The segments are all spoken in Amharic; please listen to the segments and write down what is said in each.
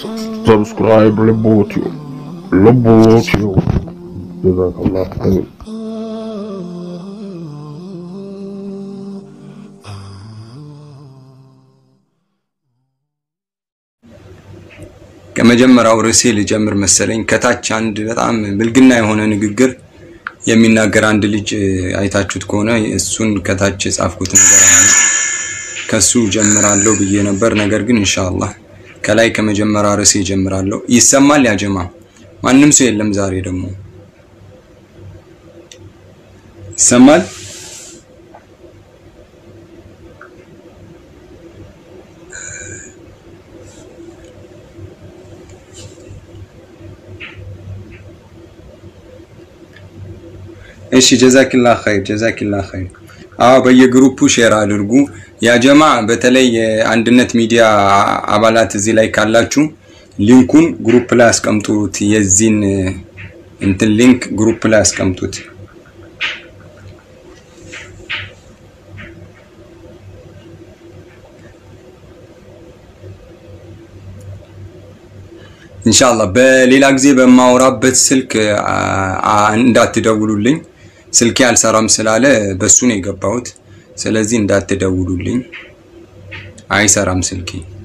ሰብስክራይብ ልቦትዩ ልቦትዩ ጀዛከላህ ኸይር። ከመጀመሪያው ርዕሴ ልጀምር መሰለኝ። ከታች አንድ በጣም ብልግና የሆነ ንግግር የሚናገር አንድ ልጅ አይታችሁት ከሆነ እሱን ከታች የጻፍኩት ነገር አለ። ከሱ ጀምራለሁ ብዬ ነበር። ነገር ግን ኢንሻአላህ ከላይ ከመጀመሪያ ርዕሴ ጀምራለሁ። ይሰማል? ያጀማ ማንም ሰው የለም ዛሬ ደግሞ ይሰማል? እሺ ጀዛኪላ ኸይር ጀዛኪላ ኸይር። አዎ በየግሩፑ ሼር አድርጉ። ያ ጀማ በተለይ የአንድነት ሚዲያ አባላት እዚህ ላይ ካላችሁ ሊንኩን ግሩፕ ላይ አስቀምጡት። የዚህን እንትን ሊንክ ግሩፕ ላይ አስቀምጡት። ኢንሻአላህ በሌላ ጊዜ በማወራበት ስልክ እንዳትደውሉልኝ። ስልኬ አልሰራም ስላለ በሱ ነው የገባሁት። ስለዚህ እንዳትደውሉልኝ፣ አይሰራም ስልኬ።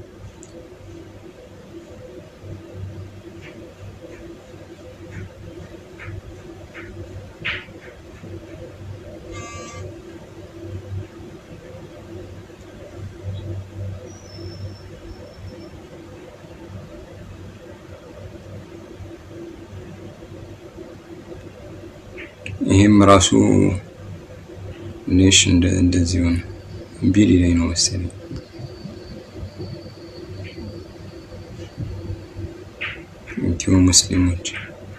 ይሄም ራሱ ኔሽ እንደዚህ ሆነ ቢል ላይ ነው መሰለኝ። ኢትዮ ሙስሊሞች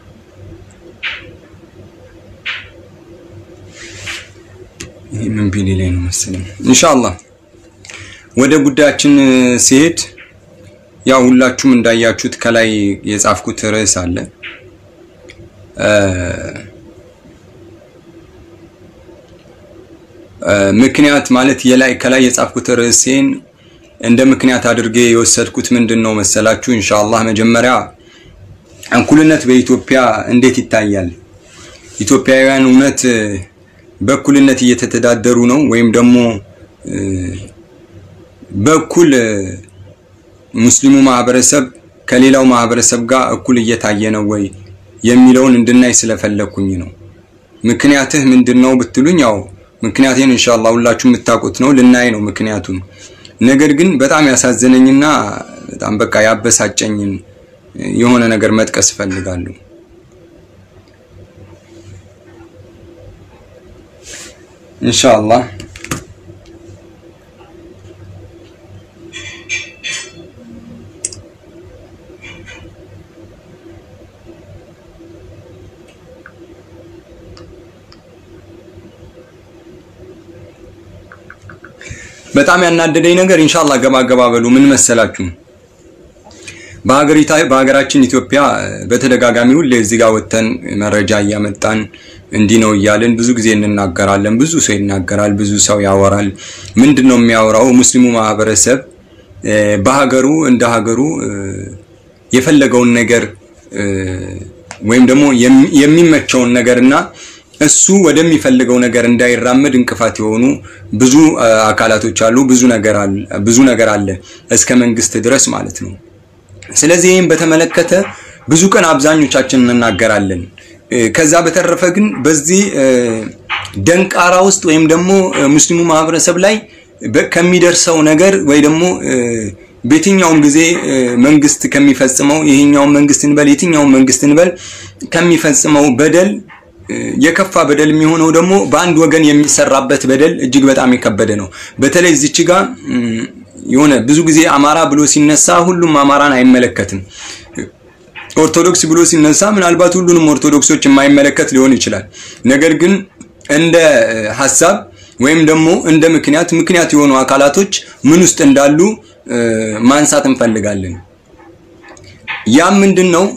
ይሄ ምን ቢል ላይ ነው መሰለኝ። ኢንሻአላህ ወደ ጉዳያችን ሲሄድ ያው ሁላችሁም እንዳያችሁት ከላይ የጻፍኩት ርዕስ አለ ምክንያት ማለት የላይ ከላይ የጻፍኩት ርዕሴን እንደ ምክንያት አድርጌ የወሰድኩት ምንድን ነው መሰላችሁ? ኢንሻአላህ መጀመሪያ እኩልነት በኢትዮጵያ እንዴት ይታያል? ኢትዮጵያውያን እውነት በእኩልነት እየተተዳደሩ ነው ወይም ደግሞ በእኩል ሙስሊሙ ማህበረሰብ ከሌላው ማህበረሰብ ጋር እኩል እየታየ ነው ወይ የሚለውን እንድናይ ስለፈለኩኝ ነው። ምክንያትህ ምንድን ነው ብትሉኝ ያው ምክንያቴን ኢንሻአላህ ሁላችሁ የምታውቁት ነው። ልናይ ነው ምክንያቱን። ነገር ግን በጣም ያሳዘነኝና በጣም በቃ ያበሳጨኝን የሆነ ነገር መጥቀስ እፈልጋለሁ። ኢንሻአላህ በጣም ያናደደኝ ነገር ኢንሻአላህ ገባ ገባ በሉ ምን መሰላችሁ? በሀገሪታ በሀገራችን ኢትዮጵያ በተደጋጋሚ ሁሌ እዚህ ጋር ወተን መረጃ እያመጣን እንዲህ ነው እያልን ብዙ ጊዜ እንናገራለን። ብዙ ሰው ይናገራል፣ ብዙ ሰው ያወራል። ምንድን ነው የሚያወራው? ሙስሊሙ ማህበረሰብ በሀገሩ እንደ ሀገሩ የፈለገውን ነገር ወይም ደግሞ የሚመቸውን ነገርና እሱ ወደሚፈልገው ነገር እንዳይራመድ እንቅፋት የሆኑ ብዙ አካላቶች አሉ። ብዙ ነገር አለ ብዙ ነገር አለ እስከ መንግስት ድረስ ማለት ነው። ስለዚህ ይህም በተመለከተ ብዙ ቀን አብዛኞቻችን እንናገራለን። ከዛ በተረፈ ግን በዚህ ደንቃራ ውስጥ ወይም ደግሞ ሙስሊሙ ማህበረሰብ ላይ ከሚደርሰው ነገር ወይ ደግሞ በየትኛውም ጊዜ መንግስት ከሚፈጽመው ይሄኛውን መንግስት እንበል የትኛውን መንግስት እንበል ከሚፈጽመው በደል የከፋ በደል የሚሆነው ደግሞ በአንድ ወገን የሚሰራበት በደል እጅግ በጣም የከበደ ነው። በተለይ እዚች ጋር የሆነ ብዙ ጊዜ አማራ ብሎ ሲነሳ ሁሉም አማራን አይመለከትም። ኦርቶዶክስ ብሎ ሲነሳ ምናልባት ሁሉንም ኦርቶዶክሶች የማይመለከት ሊሆን ይችላል። ነገር ግን እንደ ሀሳብ ወይም ደግሞ እንደ ምክንያት ምክንያት የሆኑ አካላቶች ምን ውስጥ እንዳሉ ማንሳት እንፈልጋለን። ያም ምንድን ነው?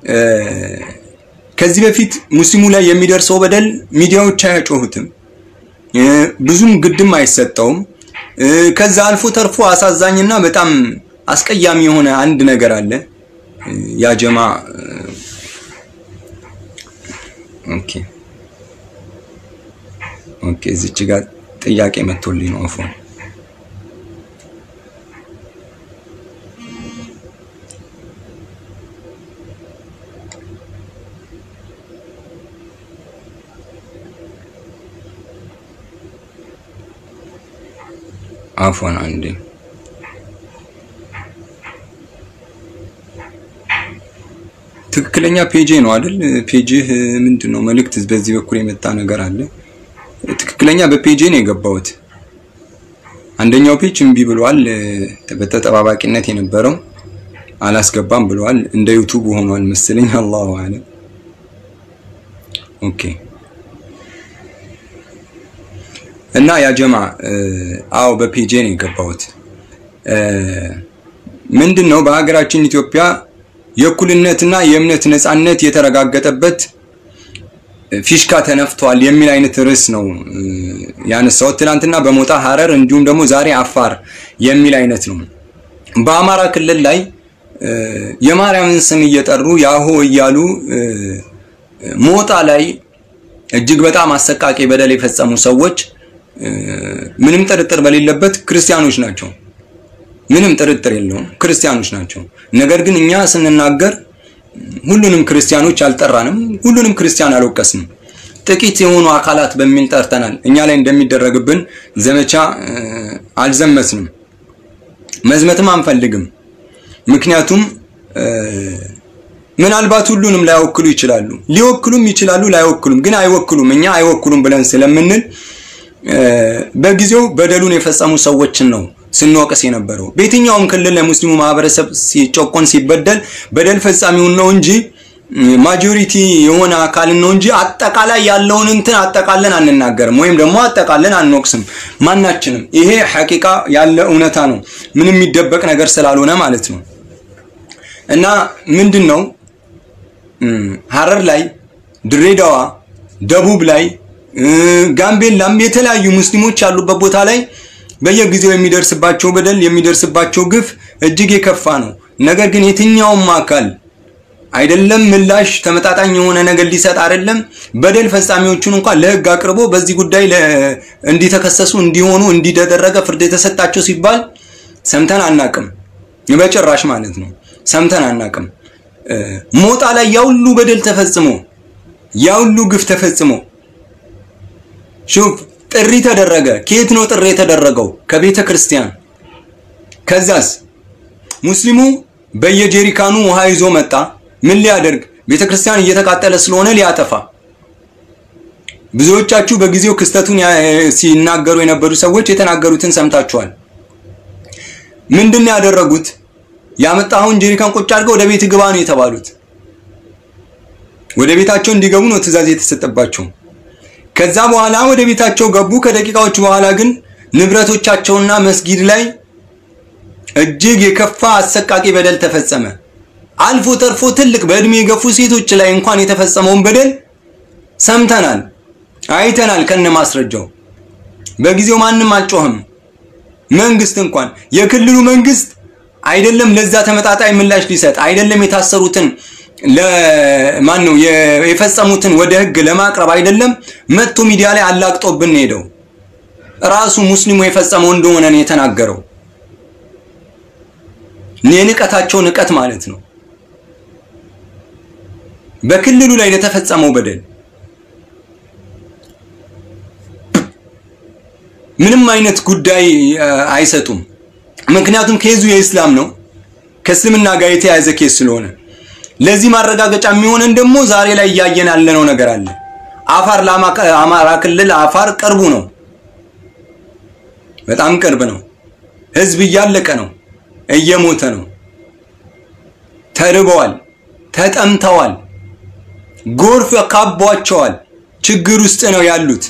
ከዚህ በፊት ሙስሊሙ ላይ የሚደርሰው በደል ሚዲያዎች አያጮሁትም፣ ብዙም ግድም አይሰጠውም። ከዛ አልፎ ተርፎ አሳዛኝና በጣም አስቀያሚ የሆነ አንድ ነገር አለ። ያጀማ ኦኬ ኦኬ እዚች ጋር ጥያቄ መጥቶልኝ ነው አፎን አፎን አንዴ ትክክለኛ ፔጄ ነው አይደል? ፔጅህ ምንድን ነው? መልእክት በዚህ በኩል የመጣ ነገር አለ። ትክክለኛ በፔጄ ነው የገባሁት። አንደኛው ፔጅ እምቢ ብሏል። በተጠባባቂነት የነበረው አላስገባም ብለዋል። እንደ ዩቱብ ሆኗል መሰለኝ። አላሁ አለም። ኦኬ እና ያ ጀማ አዎ በፔጄ ነው የገባሁት። ምንድን ነው በሀገራችን ኢትዮጵያ የእኩልነትና የእምነት ነጻነት የተረጋገጠበት ፊሽካ ተነፍቷል የሚል አይነት ርዕስ ነው ያነሳሁት ትናንትና በሞጣ ሀረር፣ እንዲሁም ደግሞ ዛሬ አፋር የሚል አይነት ነው። በአማራ ክልል ላይ የማርያምን ስም እየጠሩ ያሆ እያሉ ሞጣ ላይ እጅግ በጣም አሰቃቂ በደል የፈጸሙ ሰዎች ምንም ጥርጥር በሌለበት ክርስቲያኖች ናቸው። ምንም ጥርጥር የለውም ክርስቲያኖች ናቸው። ነገር ግን እኛ ስንናገር ሁሉንም ክርስቲያኖች አልጠራንም፣ ሁሉንም ክርስቲያን አልወቀስንም። ጥቂት የሆኑ አካላት በሚል ጠርተናል። እኛ ላይ እንደሚደረግብን ዘመቻ አልዘመትንም፣ መዝመትም አንፈልግም። ምክንያቱም ምናልባት ሁሉንም ላይወክሉ ይችላሉ፣ ሊወክሉም ይችላሉ፣ ላይወክሉም ግን አይወክሉም። እኛ አይወክሉም ብለን ስለምንል በጊዜው በደሉን የፈጸሙ ሰዎችን ነው ስንወቅስ የነበረው። በየትኛውም ክልል ለሙስሊሙ ማህበረሰብ ሲጨቆን ሲበደል በደል ፈጻሚውን ነው እንጂ ማጆሪቲ የሆነ አካልን ነው እንጂ አጠቃላይ ያለውን እንትን አጠቃለን አንናገርም፣ ወይም ደግሞ አጠቃለን አንወቅስም ማናችንም። ይሄ ሐቂቃ ያለ እውነታ ነው፣ ምንም የሚደበቅ ነገር ስላልሆነ ማለት ነው። እና ምንድን ነው ሀረር ላይ፣ ድሬዳዋ፣ ደቡብ ላይ፣ ጋምቤላም የተለያዩ ሙስሊሞች ያሉበት ቦታ ላይ በየጊዜው የሚደርስባቸው በደል የሚደርስባቸው ግፍ እጅግ የከፋ ነው። ነገር ግን የትኛውም አካል አይደለም ምላሽ ተመጣጣኝ የሆነ ነገር ሊሰጥ አይደለም በደል ፈጻሚዎቹን እንኳን ለህግ አቅርቦ በዚህ ጉዳይ እንዲተከሰሱ እንዲሆኑ እንዲደረገ ፍርድ የተሰጣቸው ሲባል ሰምተን አናቅም። በጭራሽ ማለት ነው ሰምተን አናቅም። ሞጣ ላይ ያሁሉ በደል ተፈጽሞ ያሁሉ ግፍ ተፈጽሞ ሹፍ ጥሪ ተደረገ። ከየት ነው ጥሪ የተደረገው? ከቤተ ክርስቲያን። ከዛስ ሙስሊሙ በየጀሪካኑ ውሃ ይዞ መጣ። ምን ሊያደርግ? ቤተ ክርስቲያን እየተቃጠለ ስለሆነ ሊያጠፋ። ብዙዎቻችሁ በጊዜው ክስተቱን ሲናገሩ የነበሩ ሰዎች የተናገሩትን ሰምታችኋል። ምንድን ነው ያደረጉት? ያመጣኸውን ጀሪካን ቁጭ አድርገው ወደ ቤት ግባ ነው የተባሉት። ወደ ቤታቸው እንዲገቡ ነው ትዕዛዝ የተሰጠባቸው። ከዛ በኋላ ወደ ቤታቸው ገቡ። ከደቂቃዎች በኋላ ግን ንብረቶቻቸውና መስጊድ ላይ እጅግ የከፋ አሰቃቂ በደል ተፈጸመ። አልፎ ተርፎ ትልቅ በእድሜ የገፉ ሴቶች ላይ እንኳን የተፈጸመውን በደል ሰምተናል፣ አይተናል ከነ ማስረጃው። በጊዜው ማንም አልጮህም። መንግስት እንኳን የክልሉ መንግስት አይደለም ለዛ ተመጣጣኝ ምላሽ ሊሰጥ አይደለም የታሰሩትን ለማን ነው የፈጸሙትን ወደ ህግ ለማቅረብ አይደለም መጥቶ ሚዲያ ላይ አላቅጦብን ሄደው ራሱ ሙስሊሙ የፈጸመው እንደሆነ ነው የተናገረው። የንቀታቸው ንቀት ማለት ነው። በክልሉ ላይ ለተፈጸመው በደል ምንም አይነት ጉዳይ አይሰጡም። ምክንያቱም ኬዙ የእስላም ነው፣ ከእስልምና ጋር የተያያዘ ኬዝ ስለሆነ ለዚህ ማረጋገጫ የሚሆነን ደግሞ ዛሬ ላይ እያየን ያለነው ነገር አለ። አፋር ለአማራ ክልል አፋር ቅርቡ ነው፣ በጣም ቅርብ ነው። ህዝብ እያለቀ ነው፣ እየሞተ ነው፣ ተርበዋል፣ ተጠምተዋል፣ ጎርፍ ካቧቸዋል። ችግር ውስጥ ነው ያሉት።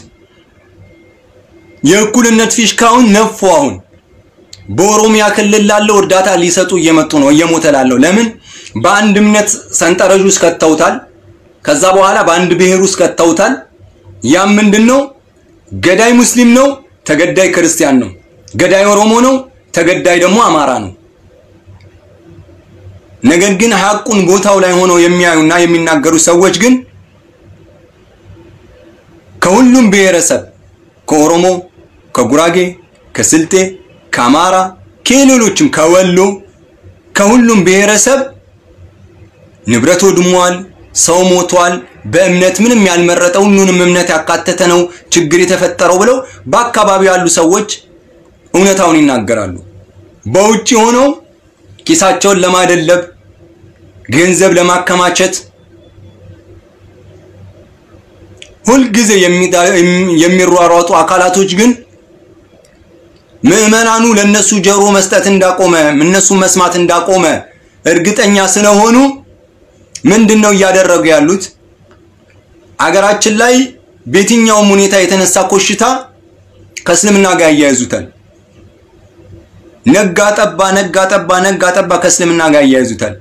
የእኩልነት ፊሽካውን ነፉ። አሁን በኦሮሚያ ክልል ላለው እርዳታ ሊሰጡ እየመጡ ነው፣ እየሞተ ላለው ለምን በአንድ እምነት ሰንጠረዥ ውስጥ ከተውታል። ከዛ በኋላ በአንድ ብሔር ውስጥ ከተውታል። ያም ምንድን ነው? ገዳይ ሙስሊም ነው፣ ተገዳይ ክርስቲያን ነው። ገዳይ ኦሮሞ ነው፣ ተገዳይ ደግሞ አማራ ነው። ነገር ግን ሐቁን ቦታው ላይ ሆነው የሚያዩና የሚናገሩ ሰዎች ግን ከሁሉም ብሔረሰብ ከኦሮሞ፣ ከጉራጌ፣ ከስልጤ፣ ከአማራ፣ ከሌሎችም ከወሎ ከሁሉም ብሔረሰብ ንብረት ወድሟል፣ ሰው ሞቷል፣ በእምነት ምንም ያልመረጠ ሁሉንም እምነት ያካተተ ነው ችግር የተፈጠረው ብለው በአካባቢው ያሉ ሰዎች እውነታውን ይናገራሉ። በውጭ ሆነው ኪሳቸውን ለማደለብ ገንዘብ ለማከማቸት ሁልጊዜ የሚሯሯጡ አካላቶች ግን ምዕመናኑ ለነሱ ጆሮ መስጠት እንዳቆመ እነሱ መስማት እንዳቆመ እርግጠኛ ስለሆኑ ምንድን ነው እያደረጉ ያሉት? አገራችን ላይ በየትኛውም ሁኔታ የተነሳ ኮሽታ ከእስልምና ጋር ያያይዙታል። ነጋ ጠባ ነጋ ጠባ ነጋ ጠባ ከእስልምና ጋር ያያይዙታል።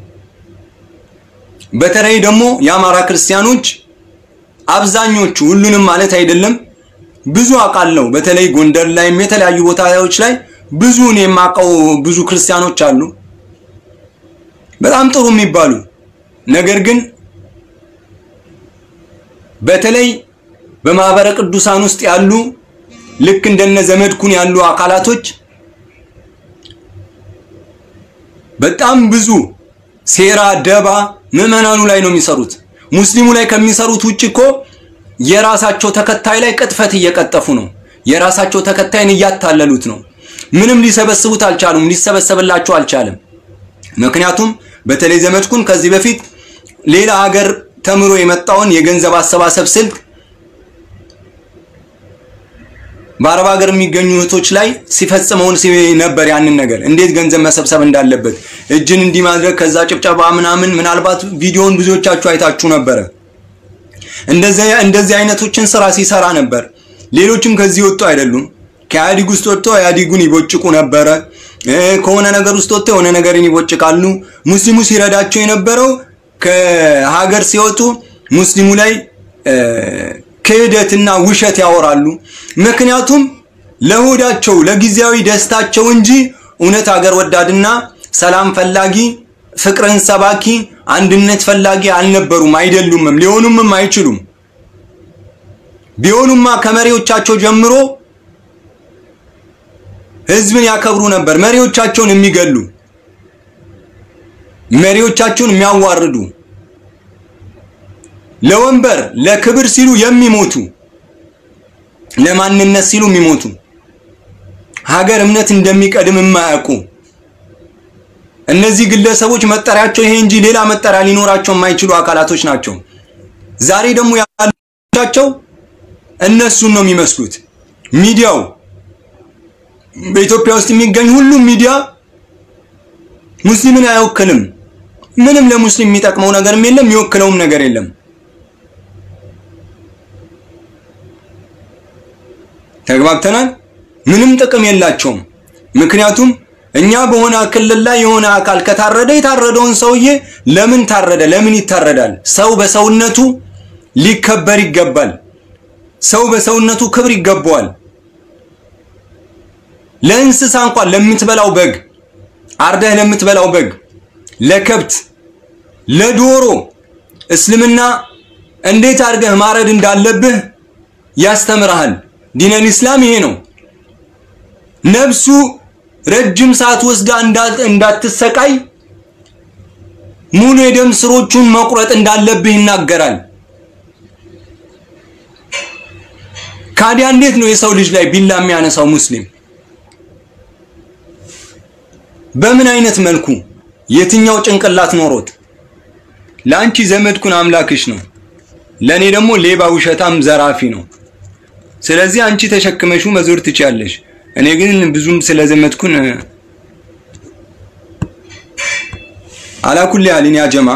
በተለይ ደግሞ የአማራ ክርስቲያኖች አብዛኞቹ ሁሉንም ማለት አይደለም፣ ብዙ አውቃለሁ። በተለይ ጎንደር ላይም የተለያዩ ቦታዎች ላይ ብዙ እኔ የማውቀው ብዙ ክርስቲያኖች አሉ፣ በጣም ጥሩ የሚባሉ ነገር ግን በተለይ በማህበረ ቅዱሳን ውስጥ ያሉ ልክ እንደነ ዘመድኩን ያሉ አካላቶች በጣም ብዙ ሴራ፣ ደባ ምዕመናኑ ላይ ነው የሚሰሩት። ሙስሊሙ ላይ ከሚሰሩት ውጭ እኮ የራሳቸው ተከታይ ላይ ቅጥፈት እየቀጠፉ ነው። የራሳቸው ተከታይን እያታለሉት ነው። ምንም ሊሰበስቡት አልቻሉም። ሊሰበሰብላቸው አልቻለም። ምክንያቱም በተለይ ዘመድኩን ከዚህ በፊት ሌላ ሀገር ተምሮ የመጣውን የገንዘብ አሰባሰብ ስልት በአረብ ሀገር የሚገኙ እህቶች ላይ ሲፈጽመውን ነበር። ያንን ነገር እንዴት ገንዘብ መሰብሰብ እንዳለበት እጅን እንዲህ ማድረግ ከዛ ጭብጨባ ምናምን፣ ምናልባት ቪዲዮውን ብዙዎቻችሁ አይታችሁ ነበረ። እንደዚህ እንደዚህ አይነቶችን ስራ ሲሰራ ነበር። ሌሎችም ከዚህ ወጡ አይደሉም። ከኢህአዲግ ውስጥ ወጥተው ኢህአዲጉን ይቦጭቁ ነበረ። ከሆነ ነገር ውስጥ ወጥተው የሆነ ነገርን ይቦጭቃሉ። ሙስሊሙ ሲረዳቸው የነበረው ከሀገር ሲወጡ ሙስሊሙ ላይ ክህደትና ውሸት ያወራሉ። ምክንያቱም ለሆዳቸው ለጊዜያዊ ደስታቸው እንጂ እውነት ሀገር ወዳድና ሰላም ፈላጊ ፍቅርን ሰባኪ አንድነት ፈላጊ አልነበሩም፣ አይደሉምም፣ ሊሆኑምም አይችሉም። ቢሆኑማ ከመሪዎቻቸው ጀምሮ ህዝብን ያከብሩ ነበር። መሪዎቻቸውን የሚገሉ መሪዎቻቸውን የሚያዋርዱ ለወንበር ለክብር ሲሉ የሚሞቱ ለማንነት ሲሉ የሚሞቱ ሀገር እምነት እንደሚቀድም የማያውቁ እነዚህ ግለሰቦች መጠሪያቸው ይሄ እንጂ ሌላ መጠሪያ ሊኖራቸው የማይችሉ አካላቶች ናቸው። ዛሬ ደግሞ ያላቸው እነሱን ነው የሚመስሉት። ሚዲያው በኢትዮጵያ ውስጥ የሚገኝ ሁሉም ሚዲያ ሙስሊምን አይወክልም። ምንም ለሙስሊም የሚጠቅመው ነገርም የለም፣ የሚወክለውም ነገር የለም። ተግባብተናል። ምንም ጥቅም የላቸውም። ምክንያቱም እኛ በሆነ ክልል ላይ የሆነ አካል ከታረደ የታረደውን ሰውዬ ለምን ታረደ? ለምን ይታረዳል? ሰው በሰውነቱ ሊከበር ይገባል። ሰው በሰውነቱ ክብር ይገባዋል። ለእንስሳ እንኳን ለምትበላው በግ አርደህ ለምትበላው በግ፣ ለከብት፣ ለዶሮ እስልምና እንዴት አድርገህ ማረድ እንዳለብህ ያስተምርሃል። ዲነል ኢስላም ይሄ ነው። ነፍሱ ረጅም ሰዓት ወስዳ እንዳትሰቃይ ሙሉ የደም ስሮቹን መቁረጥ እንዳለብህ ይናገራል። ካዲያ እንዴት ነው የሰው ልጅ ላይ ቢላ የሚያነሳው ሙስሊም? በምን አይነት መልኩ የትኛው ጭንቅላት ኖሮት? ለአንቺ ዘመድኩን አምላክሽ ነው፣ ለኔ ደግሞ ሌባ፣ ውሸታም፣ ዘራፊ ነው። ስለዚህ አንቺ ተሸክመሽው መዞር ትችያለሽ። እኔ ግን ብዙም ስለዘመድኩን አላኩል ያልን ያ ጀማ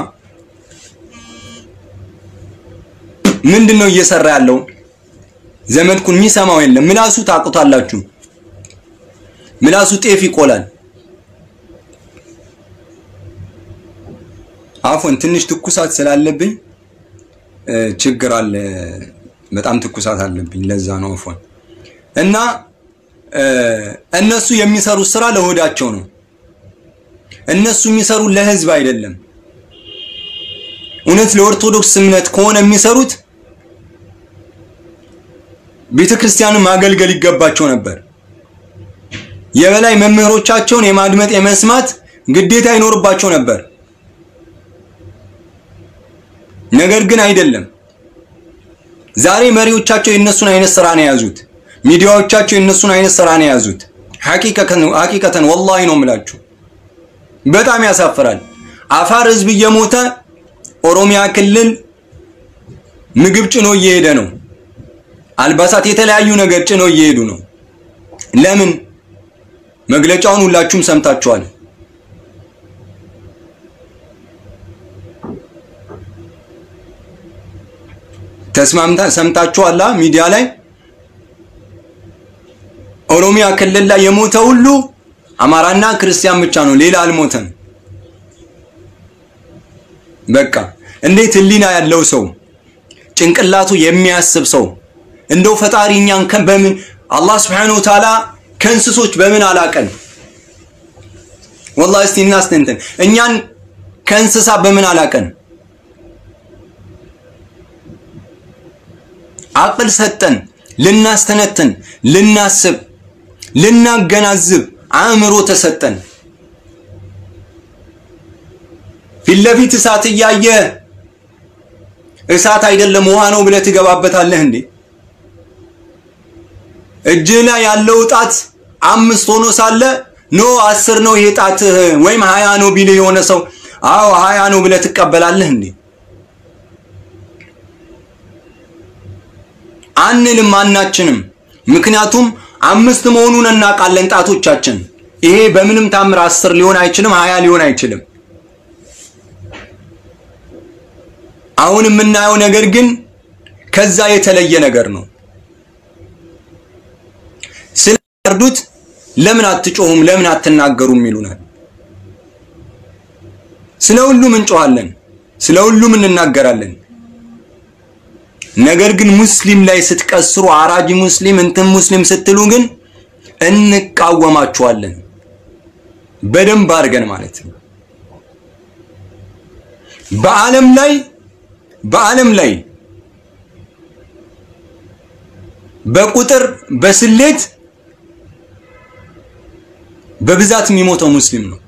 ምንድን ነው እየሰራ ያለው? ዘመድኩን የሚሰማው የለም። ምላሱ ታውቁታላችሁ። ምላሱ ጤፍ ይቆላል። አፎን ትንሽ ትኩሳት ስላለብኝ ችግር አለ። በጣም ትኩሳት አለብኝ። ለዛ ነው አፎን እና እነሱ የሚሰሩት ስራ ለሆዳቸው ነው። እነሱ የሚሰሩት ለህዝብ አይደለም። እውነት ለኦርቶዶክስ እምነት ከሆነ የሚሰሩት ቤተ ክርስቲያንን ማገልገል ይገባቸው ነበር። የበላይ መምህሮቻቸውን የማድመጥ የመስማት ግዴታ ይኖርባቸው ነበር። ነገር ግን አይደለም። ዛሬ መሪዎቻቸው የእነሱን አይነት ስራ ነው የያዙት። ሚዲያዎቻቸው የእነሱን አይነት ስራ ነው የያዙት። ሐቂቀተን ወላሂ ነው የምላችሁ፣ በጣም ያሳፍራል። አፋር ህዝብ እየሞተ ኦሮሚያ ክልል ምግብ ጭኖ እየሄደ ነው። አልባሳት፣ የተለያዩ ነገር ጭኖ እየሄዱ ነው። ለምን? መግለጫውን ሁላችሁም ሰምታችኋል። ተስማምታ ሰምታችኋላ። ሚዲያ ላይ ኦሮሚያ ክልል ላይ የሞተ ሁሉ አማራና ክርስቲያን ብቻ ነው፣ ሌላ አልሞተም። በቃ እንዴት ህሊና ያለው ሰው ጭንቅላቱ የሚያስብ ሰው እንደው ፈጣሪ እኛን በምን አላህ Subhanahu Wa Ta'ala ከእንስሶች በምን አላቀን? ወላሂ እስቲ እናስተንተን። እኛን ከእንስሳ በምን አላቀን? አቅል ሰጠን፣ ልናስተነትን፣ ልናስብ፣ ልናገናዝብ አእምሮ ተሰጠን። ፊት ለፊት እሳት እያየ እሳት አይደለም ውሃ ነው ብለህ ትገባበታለህ እንዴ? እጅህ ላይ ያለው ጣት አምስት ሆኖ ሳለ ኖ አስር ነው ይሄ ጣትህ ወይም ሀያ ነው ቢልህ የሆነ ሰው አዎ ሀያ ነው ብለህ ትቀበላለህ እንዴ? አንልም አናችንም። ምክንያቱም አምስት መሆኑን እናውቃለን ጣቶቻችን። ይሄ በምንም ታምር አስር ሊሆን አይችልም፣ ሀያ ሊሆን አይችልም። አሁን የምናየው ነገር ግን ከዛ የተለየ ነገር ነው። ስለርዱት ለምን አትጮሁም? ለምን አትናገሩም? ይሉናል። ስለ ሁሉም እንጮሃለን፣ ስለ ሁሉም እንናገራለን። ነገር ግን ሙስሊም ላይ ስትቀስሩ አራጅ ሙስሊም እንትን ሙስሊም ስትሉ ግን እንቃወማችኋለን። በደንብ አድርገን ማለት ነው። በዓለም ላይ በዓለም ላይ በቁጥር በስሌት በብዛት የሚሞተው ሙስሊም ነው።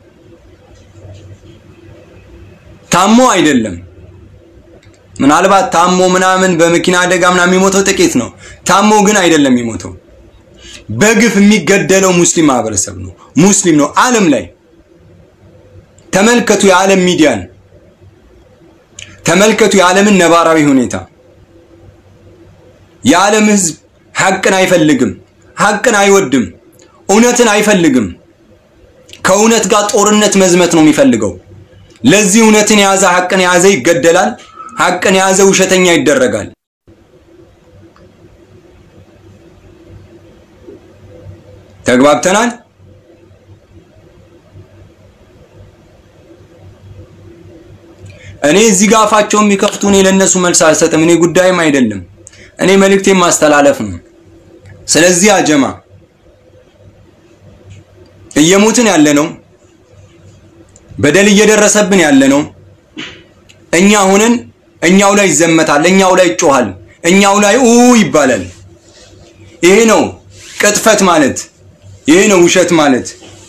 ታሞ አይደለም። ምናልባት ታሞ ምናምን በመኪና አደጋ ምናምን የሚሞተው ጥቂት ነው። ታሞ ግን አይደለም የሚሞተው። በግፍ የሚገደለው ሙስሊም ማህበረሰብ ነው። ሙስሊም ነው። ዓለም ላይ ተመልከቱ፣ የዓለም ሚዲያን ተመልከቱ፣ የዓለምን ነባራዊ ሁኔታ። የዓለም ህዝብ ሐቅን አይፈልግም፣ ሐቅን አይወድም፣ እውነትን አይፈልግም። ከእውነት ጋር ጦርነት መዝመት ነው የሚፈልገው። ለዚህ እውነትን የያዘ ሐቅን የያዘ ይገደላል። ሐቅን የያዘ ውሸተኛ ይደረጋል። ተግባብተናል። እኔ እዚህ ጋር አፋቸውን የሚከፍቱ እኔ ለእነሱ መልስ አልሰጥም። እኔ ጉዳይም አይደለም። እኔ መልእክቴን ማስተላለፍ ነው። ስለዚህ አጀማ እየሞትን ያለ ነው፣ በደል እየደረሰብን ያለ ነው። እኛ ሆነን እኛው ላይ ይዘመታል፣ እኛው ላይ ይጮሃል፣ እኛው ላይ ኡ ይባላል። ይሄ ነው ቅጥፈት ማለት፣ ይሄ ነው ውሸት ማለት፣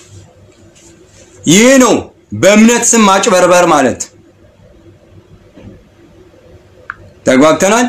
ይሄ ነው በእምነት ስም ማጭበርበር ማለት። ተግባብተናል።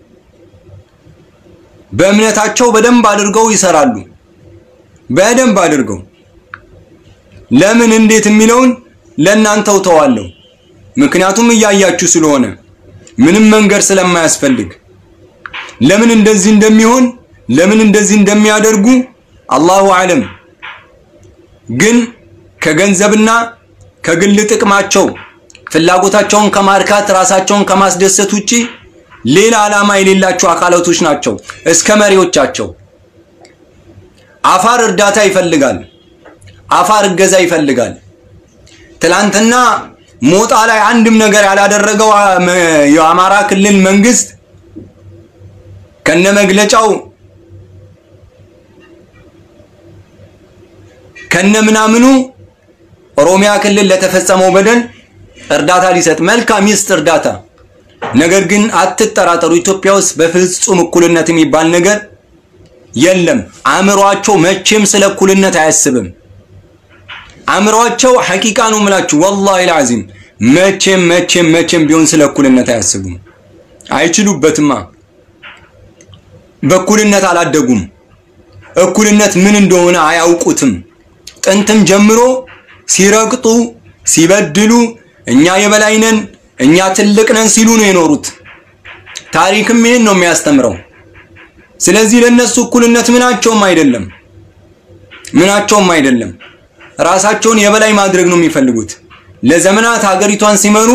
በእምነታቸው በደንብ አድርገው ይሰራሉ። በደንብ አድርገው ለምን እንዴት የሚለውን ለእናንተው ተዋለሁ። ምክንያቱም እያያችሁ ስለሆነ ምንም መንገድ ስለማያስፈልግ ለምን እንደዚህ እንደሚሆን ለምን እንደዚህ እንደሚያደርጉ አላሁ አለም። ግን ከገንዘብና ከግል ጥቅማቸው ፍላጎታቸውን ከማርካት ራሳቸውን ከማስደሰት ውጪ ሌላ ዓላማ የሌላቸው አካላቶች ናቸው። እስከ መሪዎቻቸው አፋር እርዳታ ይፈልጋል። አፋር እገዛ ይፈልጋል። ትላንትና ሞጣ ላይ አንድም ነገር ያላደረገው የአማራ ክልል መንግስት ከነመግለጫው ከነምናምኑ ኦሮሚያ ክልል ለተፈጸመው በደል እርዳታ ሊሰጥ መልካም ይስጥ እርዳታ። ነገር ግን አትጠራጠሩ፣ ኢትዮጵያ ውስጥ በፍጹም እኩልነት የሚባል ነገር የለም። አእምሯቸው መቼም ስለ እኩልነት አያስብም። አእምሯቸው ሐቂቃ ነው የምላችሁ፣ ወላሂ ልዓዚም መቼም መቼም መቼም ቢሆን ስለ እኩልነት አያስቡም። አይችሉበትማ። በእኩልነት አላደጉም። እኩልነት ምን እንደሆነ አያውቁትም። ጥንትም ጀምሮ ሲረግጡ ሲበድሉ እኛ የበላይ ነን እኛ ትልቅ ነን ሲሉ ነው የኖሩት። ታሪክም ይሄን ነው የሚያስተምረው። ስለዚህ ለነሱ እኩልነት ምናቸውም አይደለም፣ ምናቸውም አይደለም። ራሳቸውን የበላይ ማድረግ ነው የሚፈልጉት። ለዘመናት ሀገሪቷን ሲመሩ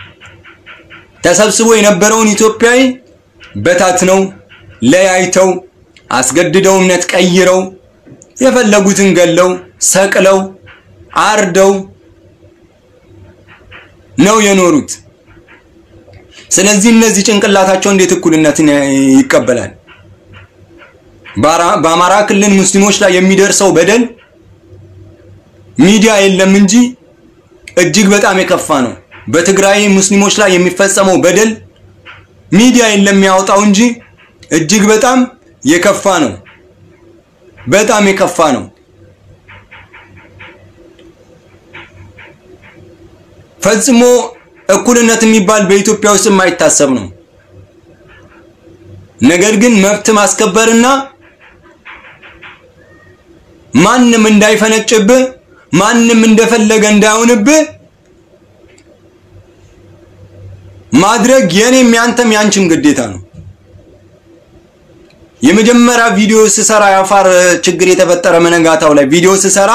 ተሰብስቦ የነበረውን ኢትዮጵያዊ በታትነው ለያይተው አስገድደው እምነት ቀይረው የፈለጉትን ገለው ሰቅለው አርደው ነው የኖሩት። ስለዚህ እነዚህ ጭንቅላታቸው እንዴት እኩልነትን ይቀበላል? በአማራ ክልል ሙስሊሞች ላይ የሚደርሰው በደል ሚዲያ የለም እንጂ እጅግ በጣም የከፋ ነው። በትግራይ ሙስሊሞች ላይ የሚፈጸመው በደል ሚዲያ የለም የሚያወጣው እንጂ እጅግ በጣም የከፋ ነው። በጣም የከፋ ነው። ፈጽሞ እኩልነት የሚባል በኢትዮጵያ ውስጥ የማይታሰብ ነው። ነገር ግን መብት ማስከበርና ማንም እንዳይፈነጭብህ ማንም እንደፈለገ እንዳይሆንብህ ማድረግ የኔም ያንተም ያንቺም ግዴታ ነው። የመጀመሪያ ቪዲዮ ስሰራ የአፋር ችግር የተፈጠረ መነጋታው ላይ ቪዲዮ ስሰራ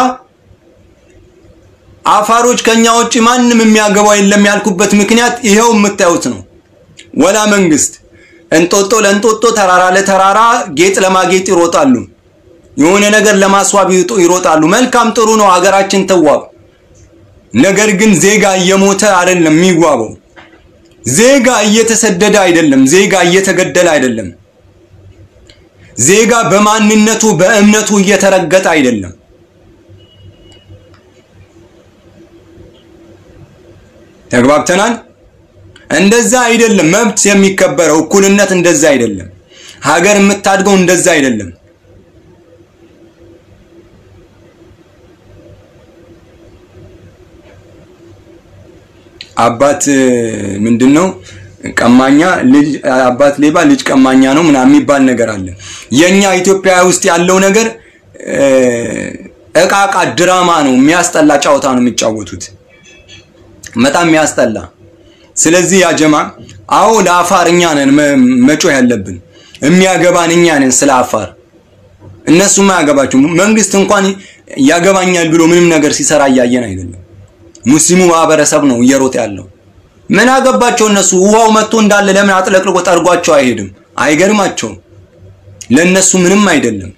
አፋሮች ከኛ ውጭ ማንም የሚያገባው የለም ያልኩበት ምክንያት ይኸው የምታዩት ነው። ወላ መንግስት እንጦጦ ለእንጦጦ ተራራ ለተራራ ጌጥ ለማጌጥ ይሮጣሉ። የሆነ ነገር ለማስዋብ ይሮጣሉ። መልካም ጥሩ ነው፣ ሀገራችን ተዋብ። ነገር ግን ዜጋ እየሞተ አይደለም የሚዋበው። ዜጋ እየተሰደደ አይደለም። ዜጋ እየተገደለ አይደለም። ዜጋ በማንነቱ በእምነቱ እየተረገጠ አይደለም። ተግባብተናል። እንደዛ አይደለም መብት የሚከበረው እኩልነት እንደዛ አይደለም። ሀገር የምታድገው እንደዛ አይደለም። አባት ምንድን ነው ቀማኛ ልጅ አባት ሌባ ልጅ ቀማኛ ነው ምናምን የሚባል ነገር አለ። የኛ ኢትዮጵያ ውስጥ ያለው ነገር እቃቃ ድራማ ነው። የሚያስጠላ ጨዋታ ነው የሚጫወቱት። በጣም የሚያስጠላ። ስለዚህ ያ ጀማ አዎ ለአፋር እኛ ነን መጮህ ያለብን፣ የሚያገባን እኛ ነን ስለ አፋር። እነሱም አያገባቸው። መንግስት እንኳን ያገባኛል ብሎ ምንም ነገር ሲሰራ እያየን አይደለም። ሙስሊሙ ማህበረሰብ ነው እየሮጠ ያለው። ምን አገባቸው እነሱ? ውሃው መጥቶ እንዳለ ለምን አጥለቅልቆ ጠርጓቸው አይሄድም? አይገርማቸውም። ለነሱ ምንም አይደለም።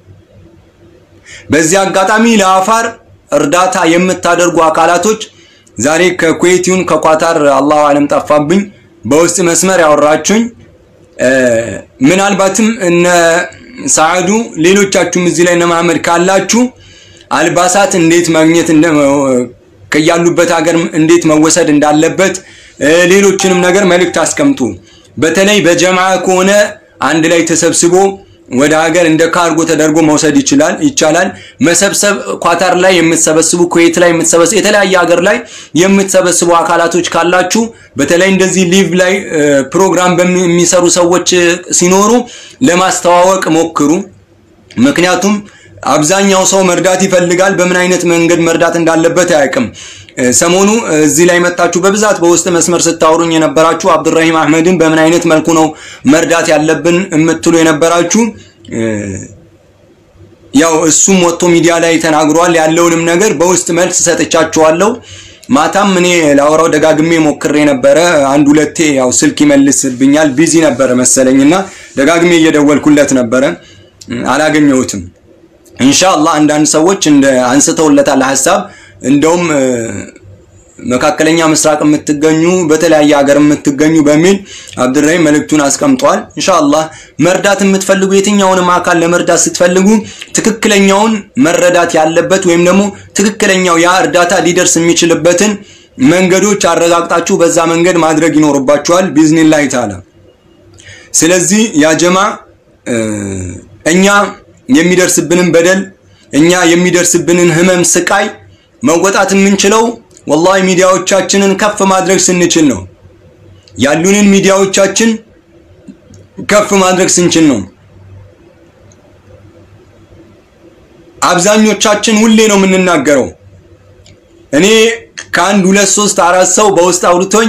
በዚህ አጋጣሚ ለአፋር እርዳታ የምታደርጉ አካላቶች ዛሬ ከኩዌት ይሁን ከኳታር አላሁ አለም ጠፋብኝ፣ በውስጥ መስመር ያወራችሁኝ ምናልባትም እነ ሰዓዱ ሌሎቻችሁም እዚህ ላይ እነ መሐመድ ካላችሁ አልባሳት እንዴት ማግኘት ከያሉበት ሀገር እንዴት መወሰድ እንዳለበት ሌሎችንም ነገር መልእክት አስቀምጡ። በተለይ በጀማዓ ከሆነ አንድ ላይ ተሰብስቦ ወደ ሀገር እንደ ካርጎ ተደርጎ መውሰድ ይችላል ይቻላል። መሰብሰብ ኳታር ላይ የምትሰበስቡ፣ ኩዌት ላይ የምትሰበስቡ፣ የተለያየ ሀገር ላይ የምትሰበስቡ አካላቶች ካላችሁ በተለይ እንደዚህ ሊቭ ላይ ፕሮግራም በሚሰሩ ሰዎች ሲኖሩ ለማስተዋወቅ ሞክሩ። ምክንያቱም አብዛኛው ሰው መርዳት ይፈልጋል። በምን አይነት መንገድ መርዳት እንዳለበት አያውቅም። ሰሞኑ እዚህ ላይ መጣችሁ በብዛት በውስጥ መስመር ስታወሩኝ የነበራችሁ አብዱራሂም አህመድን በምን አይነት መልኩ ነው መርዳት ያለብን የምትሉ የነበራችሁ ያው እሱም ወጥቶ ሚዲያ ላይ ተናግሯል። ያለውንም ነገር በውስጥ መልስ ሰጥቻችኋለሁ። ማታም እኔ ላወራው ደጋግሜ ሞክሬ ነበረ። አንድ ሁለቴ ያው ስልክ ይመልስብኛል ቢዚ ነበረ መሰለኝና ደጋግሜ እየደወልኩለት ነበረ፣ አላገኘሁትም። ኢንሻአላህ አንዳንድ ሰዎች እንደ አንስተውለታል ሀሳብ እንደውም መካከለኛ ምስራቅ የምትገኙ በተለያየ ሀገር የምትገኙ በሚል አብዱራሂም መልእክቱን አስቀምጧል። ኢንሻአላህ መርዳት የምትፈልጉ የትኛውንም አካል ለመርዳት ስትፈልጉ ትክክለኛውን መረዳት ያለበት ወይም ደግሞ ትክክለኛው ያ እርዳታ ሊደርስ የሚችልበትን መንገዶች አረጋግጣችሁ በዛ መንገድ ማድረግ ይኖርባችኋል ቢዝኒላህ ተዓላ። ስለዚህ ያ ጀማ እኛ የሚደርስብንን በደል እኛ የሚደርስብንን ህመም፣ ስቃይ መወጣት የምንችለው ወላሂ ሚዲያዎቻችንን ከፍ ማድረግ ስንችል ነው። ያሉንን ሚዲያዎቻችን ከፍ ማድረግ ስንችል ነው። አብዛኞቻችን ሁሌ ነው የምንናገረው። እኔ ከአንድ ሁለት ሶስት አራት ሰው በውስጥ አውርቶኝ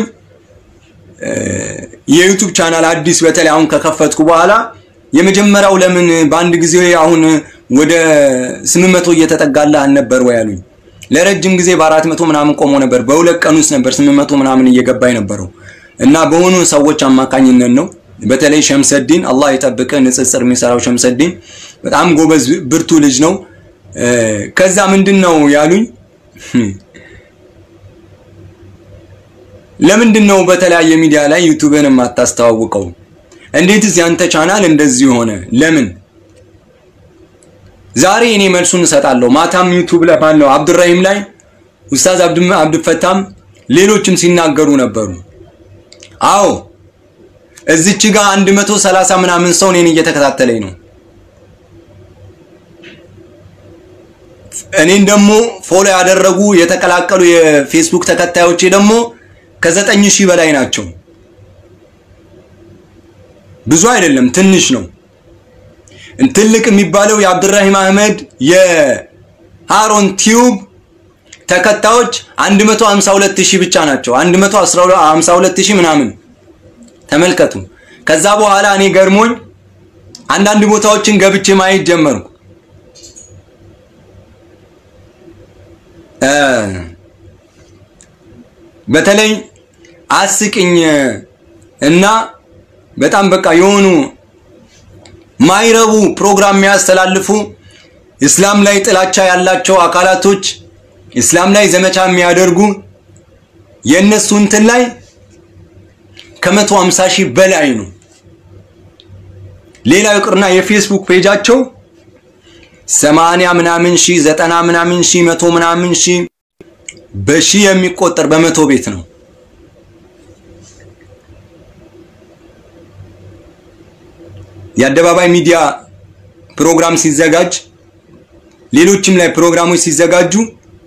የዩቱብ ቻናል አዲስ በተለይ አሁን ከከፈትኩ በኋላ የመጀመሪያው ለምን በአንድ ጊዜ አሁን ወደ ስምንት መቶ እየተጠጋላ አልነበር ወይ አሉኝ። ለረጅም ጊዜ በአራት መቶ ምናምን ቆሞ ነበር። በሁለት ቀን ውስጥ ነበር ስምንት መቶ ምናምን እየገባ የነበረው እና በሆኑ ሰዎች አማካኝነት ነው። በተለይ ሸምሰዲን አላህ የጠብቀ ንጽጽር የሚሰራው ሸምሰዲን በጣም ጎበዝ ብርቱ ልጅ ነው። ከዛ ምንድን ነው ያሉኝ ለምንድን ነው በተለያየ ሚዲያ ላይ ዩቱብን የማታስተዋውቀው? እንዴትስ ያንተ ቻናል እንደዚህ ሆነ? ለምን? ዛሬ እኔ መልሱን እሰጣለሁ። ማታም ዩቱብ ላይ ማነው አብዱራሂም ላይ ኡስታዝ አብዱፈታም ሌሎችም ሲናገሩ ነበሩ። አዎ እዚች ጋር 130 ምናምን ሰው እኔን እየተከታተለኝ ነው። እኔን ደግሞ ፎሎ ያደረጉ የተቀላቀሉ የፌስቡክ ተከታዮቼ ደግሞ ከዘጠኝ ሺህ በላይ ናቸው። ብዙ አይደለም፣ ትንሽ ነው። ትልቅ የሚባለው የአብዱራሂም አህመድ የሃሮን ቲዩብ ተከታዮች 152 ሺህ ብቻ ናቸው። 152 ሺህ ምናምን ተመልከቱ። ከዛ በኋላ እኔ ገርሞኝ አንዳንድ ቦታዎችን ገብቼ ማየት ጀመርኩ። በተለይ አስቅኝ እና በጣም በቃ የሆኑ ማይረቡ ፕሮግራም የሚያስተላልፉ እስላም ላይ ጥላቻ ያላቸው አካላቶች እስላም ላይ ዘመቻ የሚያደርጉ የእነሱ እንትን ላይ ከመቶ ሃምሳ ሺህ በላይ ነው። ሌላው ይቅርና የፌስቡክ ፔጃቸው ሰማንያ ምናምን ሺህ ዘጠና ምናምን ሺህ መቶ ምናምን ሺህ በሺህ የሚቆጠር በመቶ ቤት ነው። የአደባባይ ሚዲያ ፕሮግራም ሲዘጋጅ ሌሎችም ላይ ፕሮግራሞች ሲዘጋጁ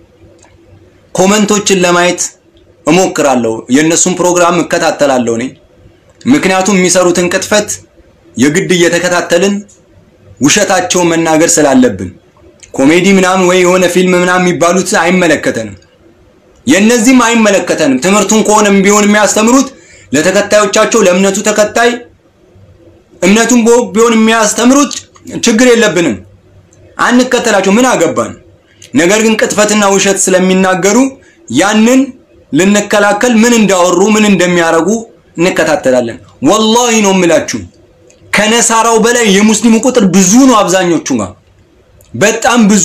ኮመንቶችን ለማየት እሞክራለሁ። የእነሱን ፕሮግራም እከታተላለሁ እኔ ምክንያቱም የሚሰሩትን ቅጥፈት የግድ እየተከታተልን ውሸታቸውን መናገር ስላለብን ኮሜዲ ምናምን ወይ የሆነ ፊልም ምናምን የሚባሉት አይመለከተንም። የእነዚህም አይመለከተንም። ትምህርቱን ከሆነም ቢሆን የሚያስተምሩት ለተከታዮቻቸው ለእምነቱ ተከታይ እምነቱን ቢሆን የሚያስተምሩት ችግር የለብንም፣ አንከተላቸው፣ ምን አገባን። ነገር ግን ቅጥፈትና ውሸት ስለሚናገሩ ያንን ልንከላከል ምን እንዳወሩ ምን እንደሚያረጉ እንከታተላለን። ወላሂ ነው የምላችሁ ከነሳራው በላይ የሙስሊሙ ቁጥር ብዙ ነው። አብዛኞቹ ጋር በጣም ብዙ።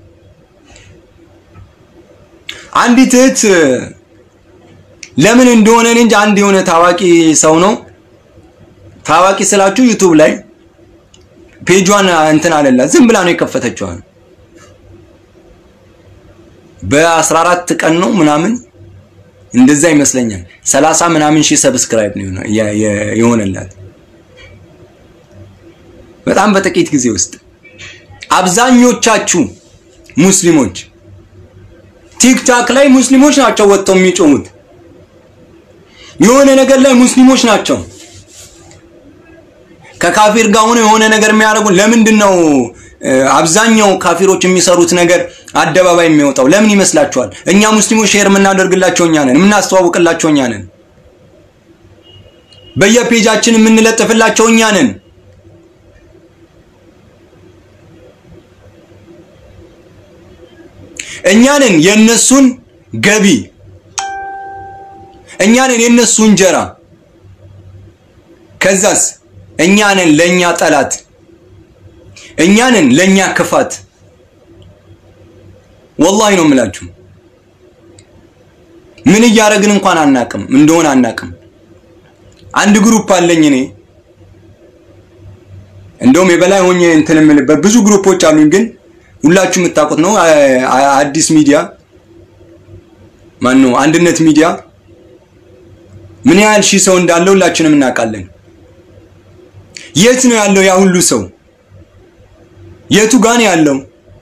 አንዲት እህት ለምን እንደሆነ እንጂ አንድ የሆነ ታዋቂ ሰው ነው ታዋቂ ስላችሁ ዩቱብ ላይ ፔጇን እንትን አለላት ዝም ብላ ነው የከፈተችው። በ14 ቀን ነው ምናምን እንደዛ ይመስለኛል 30 ምናምን ሺህ ሰብስክራይብ ነው የሆነላት በጣም በጥቂት ጊዜ ውስጥ። አብዛኞቻችሁ ሙስሊሞች ቲክታክ ላይ ሙስሊሞች ናቸው ወጥተው የሚጮሙት። የሆነ ነገር ላይ ሙስሊሞች ናቸው ከካፊር ጋር ሆነ የሆነ ነገር የሚያደርጉ ለምንድን ነው አብዛኛው ካፊሮች የሚሰሩት ነገር አደባባይ የሚወጣው ለምን ይመስላችኋል? እኛ ሙስሊሞች ሼር የምናደርግላቸው እኛ ነን፣ የምናስተዋውቅላቸው እኛ ነን፣ በየፔጃችን የምንለጥፍላቸው እኛ ነን። እኛ ነን የነሱን ገቢ፣ እኛ ነን የነሱ እንጀራ። ከዛስ እኛ ነን ለኛ ጠላት፣ እኛ ነን ለኛ ክፋት። ወላሂ ነው የምላችሁ። ምን እያደረግን እንኳን አናቅም እንደሆነ አናቅም። አንድ ግሩፕ አለኝ እኔ እንደውም የበላይ ሆኜ እንትን የምልበት ብዙ ግሩፖች አሉኝ፣ ግን ሁላችሁ የምታውቁት ነው። አዲስ ሚዲያ ማን ነው? አንድነት ሚዲያ ምን ያህል ሺህ ሰው እንዳለው ሁላችንም እናውቃለን። የት ነው ያለው ያ ሁሉ ሰው? የቱ ጋር ነው ያለው?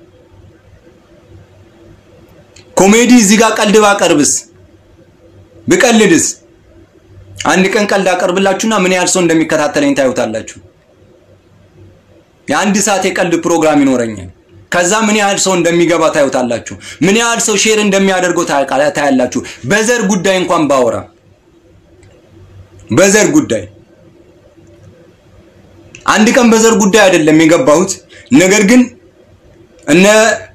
ኮሜዲ እዚህ ጋር ቀልድ ባቀርብስ ብቀልድስ አንድ ቀን ቀልድ አቀርብላችሁና ምን ያህል ሰው እንደሚከታተለኝ ታዩታላችሁ። የአንድ ሰዓት የቀልድ ፕሮግራም ይኖረኛል። ከዛ ምን ያህል ሰው እንደሚገባ ታዩታላችሁ። ምን ያህል ሰው ሼር እንደሚያደርገው ታያላችሁ። በዘር ጉዳይ እንኳን ባወራ በዘር ጉዳይ አንድ ቀን በዘር ጉዳይ አይደለም የገባሁት። ነገር ግን እነ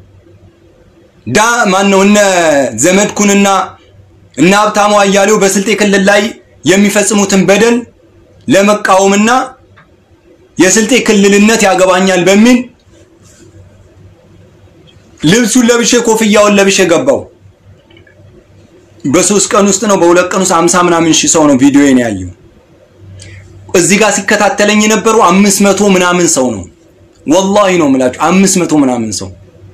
ዳ ማን ነው እነ ዘመድኩንና እነ ሀብታሙ አያሌው በስልጤ ክልል ላይ የሚፈጽሙትን በደል ለመቃወምና የስልጤ ክልልነት ያገባኛል በሚል ልብሱን ለብሼ ኮፍያውን ለብሼ ገባው። በሶስት ቀን ውስጥ ነው በሁለት ቀን ውስጥ አምሳ ምናምን ሺህ ሰው ነው ቪዲዮዬን ያየው። እዚህ ጋር ሲከታተለኝ የነበረው አምስት መቶ ምናምን ሰው ነው። ወላሂ ነው የምላችሁ አምስት መቶ ምናምን ሰው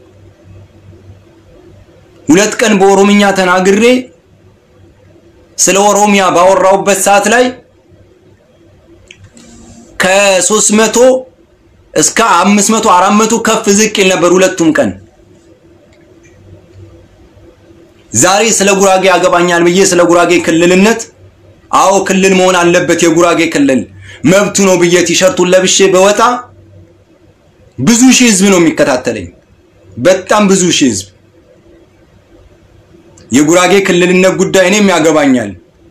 ሁለት ቀን በኦሮምኛ ተናግሬ ስለ ኦሮሚያ ባወራውበት ሰዓት ላይ ከሶስት መቶ እስከ አምስት መቶ አራት መቶ ከፍ ዝቅ ይል ነበር ሁለቱም ቀን። ዛሬ ስለ ጉራጌ ያገባኛል ብዬ ስለ ጉራጌ ክልልነት አዎ ክልል መሆን አለበት የጉራጌ ክልል መብቱ ነው ብዬ ቲሸርቱን ለብሼ በወጣ ብዙ ሺህ ህዝብ ነው የሚከታተለኝ። በጣም ብዙ ሺህ ህዝብ የጉራጌ ክልልነት ጉዳይ እኔም ያገባኛል።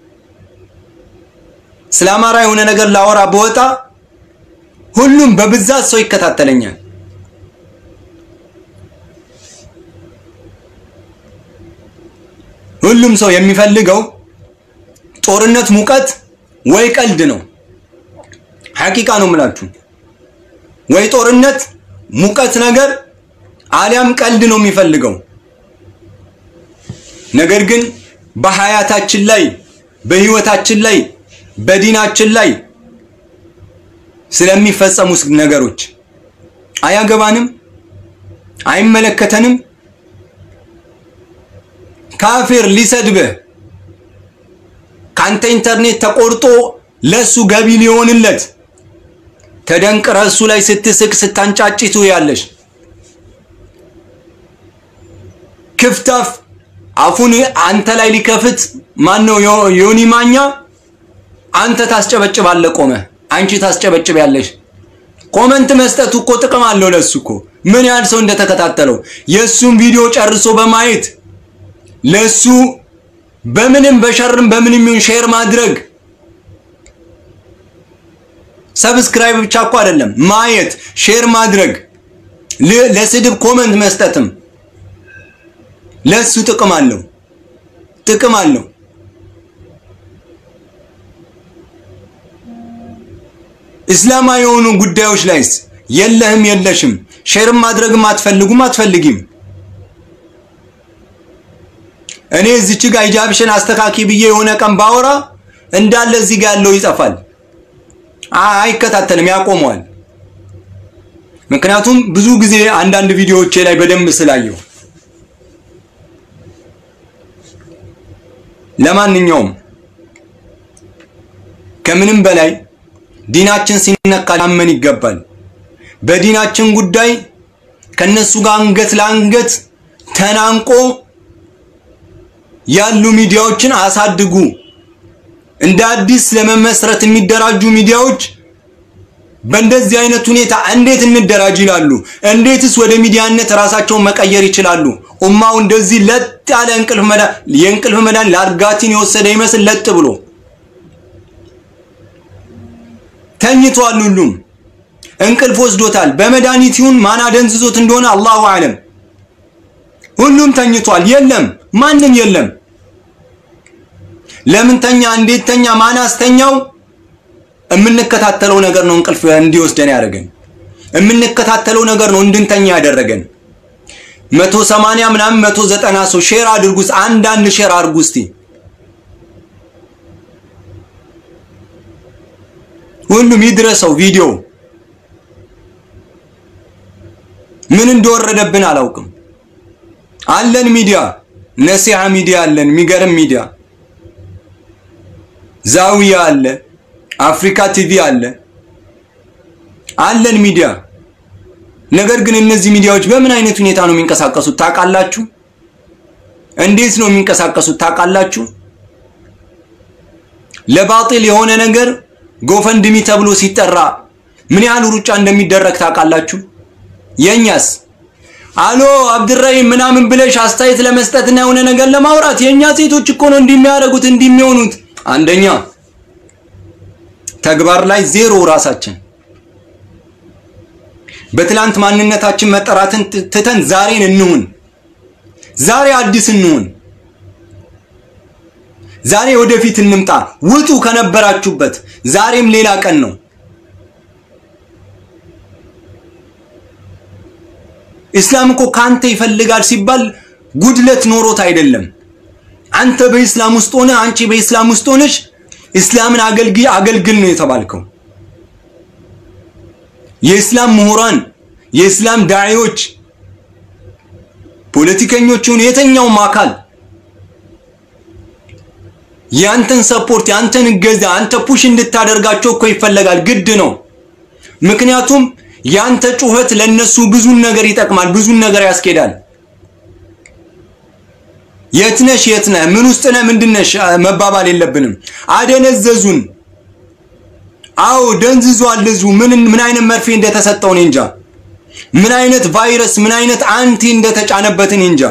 ስለ አማራ የሆነ ነገር ላወራ በወጣ ሁሉም በብዛት ሰው ይከታተለኛል። ሁሉም ሰው የሚፈልገው ጦርነት፣ ሙቀት ወይ ቀልድ ነው። ሐቂቃ ነው የምላችሁ። ወይ ጦርነት፣ ሙቀት ነገር አሊያም ቀልድ ነው የሚፈልገው። ነገር ግን በሀያታችን ላይ በህይወታችን ላይ በዲናችን ላይ ስለሚፈጸሙ ነገሮች አያገባንም፣ አይመለከተንም። ካፊር ሊሰድብህ ካንተ ኢንተርኔት ተቆርጦ ለሱ ገቢ ሊሆንለት ተደንቅረህ እሱ ላይ ስትስቅ ስታንጫጭቱ ያለሽ ክፍታፍ አፉን አንተ ላይ ሊከፍት ማን ነው? ዮኒ ማኛ አንተ ታስጨበጭባለህ ቆመ፣ አንቺ ታስጨበጭብ ያለሽ። ኮመንት መስጠቱ እኮ ጥቅም አለው ለሱ እኮ ምን ያህል ሰው እንደተከታተለው የሱን ቪዲዮ ጨርሶ በማየት ለሱ በምንም በሸርም በምንም ይሁን ሼር ማድረግ ሰብስክራይብ ብቻ እኮ አይደለም ማየት፣ ሼር ማድረግ፣ ለስድብ ኮመንት መስጠትም ለሱ ጥቅም አለው ጥቅም አለው። እስላማዊ የሆኑ ጉዳዮች ላይስ የለህም የለሽም፣ ሼርም ማድረግም አትፈልጉም አትፈልጊም። እኔ እዚች ጋር ሂጃብሽን አስተካኪ ብዬ የሆነ ቀን ባወራ እንዳለ እዚህ ጋር ያለው ይጠፋል፣ አይከታተልም፣ ያቆመዋል። ምክንያቱም ብዙ ጊዜ አንዳንድ ቪዲዮዎቼ ላይ በደንብ ስላየው ለማንኛውም ከምንም በላይ ዲናችን ሲነካ ላመን ይገባል። በዲናችን ጉዳይ ከነሱ ጋር አንገት ለአንገት ተናንቆ ያሉ ሚዲያዎችን አሳድጉ። እንደ አዲስ ለመመስረት የሚደራጁ ሚዲያዎች በእንደዚህ አይነት ሁኔታ እንዴት እንደራጅ ይላሉ? እንዴትስ ወደ ሚዲያነት ራሳቸውን መቀየር ይችላሉ? ኡማው እንደዚህ ለጥ ያለ እንቅልፍ መዳ የእንቅልፍ መዳን ላርጋቲን የወሰደ ይመስል ለጥ ብሎ ተኝቷል። ሁሉም እንቅልፍ ወስዶታል። በመድኃኒት ይሁን ማን አደንዝዞት እንደሆነ አላሁ አለም። ሁሉም ተኝቷል። የለም ማንም የለም። ለምን ተኛ? እንዴት ተኛ? ማን አስተኛው? የምንከታተለው ነገር ነው እንቅልፍ እንዲወስደን ያደረገን። የምንከታተለው ነገር ነው እንድንተኛ ያደረገን። መቶ ሰማንያ ምናምን መቶ ዘጠና ሰው ሼር አድርጉ። አንዳንድ ሼር አድርጉ እስቲ ሁሉም ይድረሰው ቪዲዮ ምን እንደወረደብን አላውቅም። አለን ሚዲያ ነሲሃ ሚዲያ አለን፣ የሚገርም ሚዲያ ዛዊያ አለ፣ አፍሪካ ቲቪ አለ፣ አለን ሚዲያ። ነገር ግን እነዚህ ሚዲያዎች በምን አይነት ሁኔታ ነው የሚንቀሳቀሱት ታውቃላችሁ? እንዴት ነው የሚንቀሳቀሱት ታውቃላችሁ? ለባጢል የሆነ ነገር ጎፈንድሚ ተብሎ ሲጠራ ምን ያህል ሩጫ እንደሚደረግ ታውቃላችሁ? የኛስ አሎ አብድራሂም ምናምን ብለሽ አስተያየት ለመስጠትና የሆነ ነገር ለማውራት የኛ ሴቶች እኮ ነው እንደሚያደርጉት እንደሚሆኑት። አንደኛ ተግባር ላይ ዜሮ ራሳችን በትላንት ማንነታችን መጠራትን ትተን ዛሬን እንሁን። ዛሬ አዲስ እንሁን። ዛሬ ወደፊት እንምጣ። ውጡ ከነበራችሁበት። ዛሬም ሌላ ቀን ነው። ኢስላም እኮ ካንተ ይፈልጋል ሲባል ጉድለት ኖሮት አይደለም። አንተ በኢስላም ውስጥ ሆነ አንቺ በኢስላም ውስጥ ሆነሽ ኢስላምን አገልግል አገልግል ነው የተባልከው። የኢስላም ምሁራን፣ የኢስላም ዳዒዎች፣ ፖለቲከኞቹን የተኛውም አካል ያንተን ሰፖርት ያንተን እገዛ አንተ ፑሽ እንድታደርጋቸው እኮ ይፈለጋል፣ ግድ ነው። ምክንያቱም ያንተ ጩኸት ለነሱ ብዙን ነገር ይጠቅማል፣ ብዙን ነገር ያስኬዳል። የትነሽ የትነህ ምን ውስጥ ነህ ምንድነሽ መባባል የለብንም። አደነዘዙን። አዎ ደንዝዟል ህዝቡ። ምን ምን አይነት መርፌ እንደተሰጠው እኔ እንጃ። ምን አይነት ቫይረስ ምን አይነት አንቲ እንደተጫነበት እኔ እንጃ።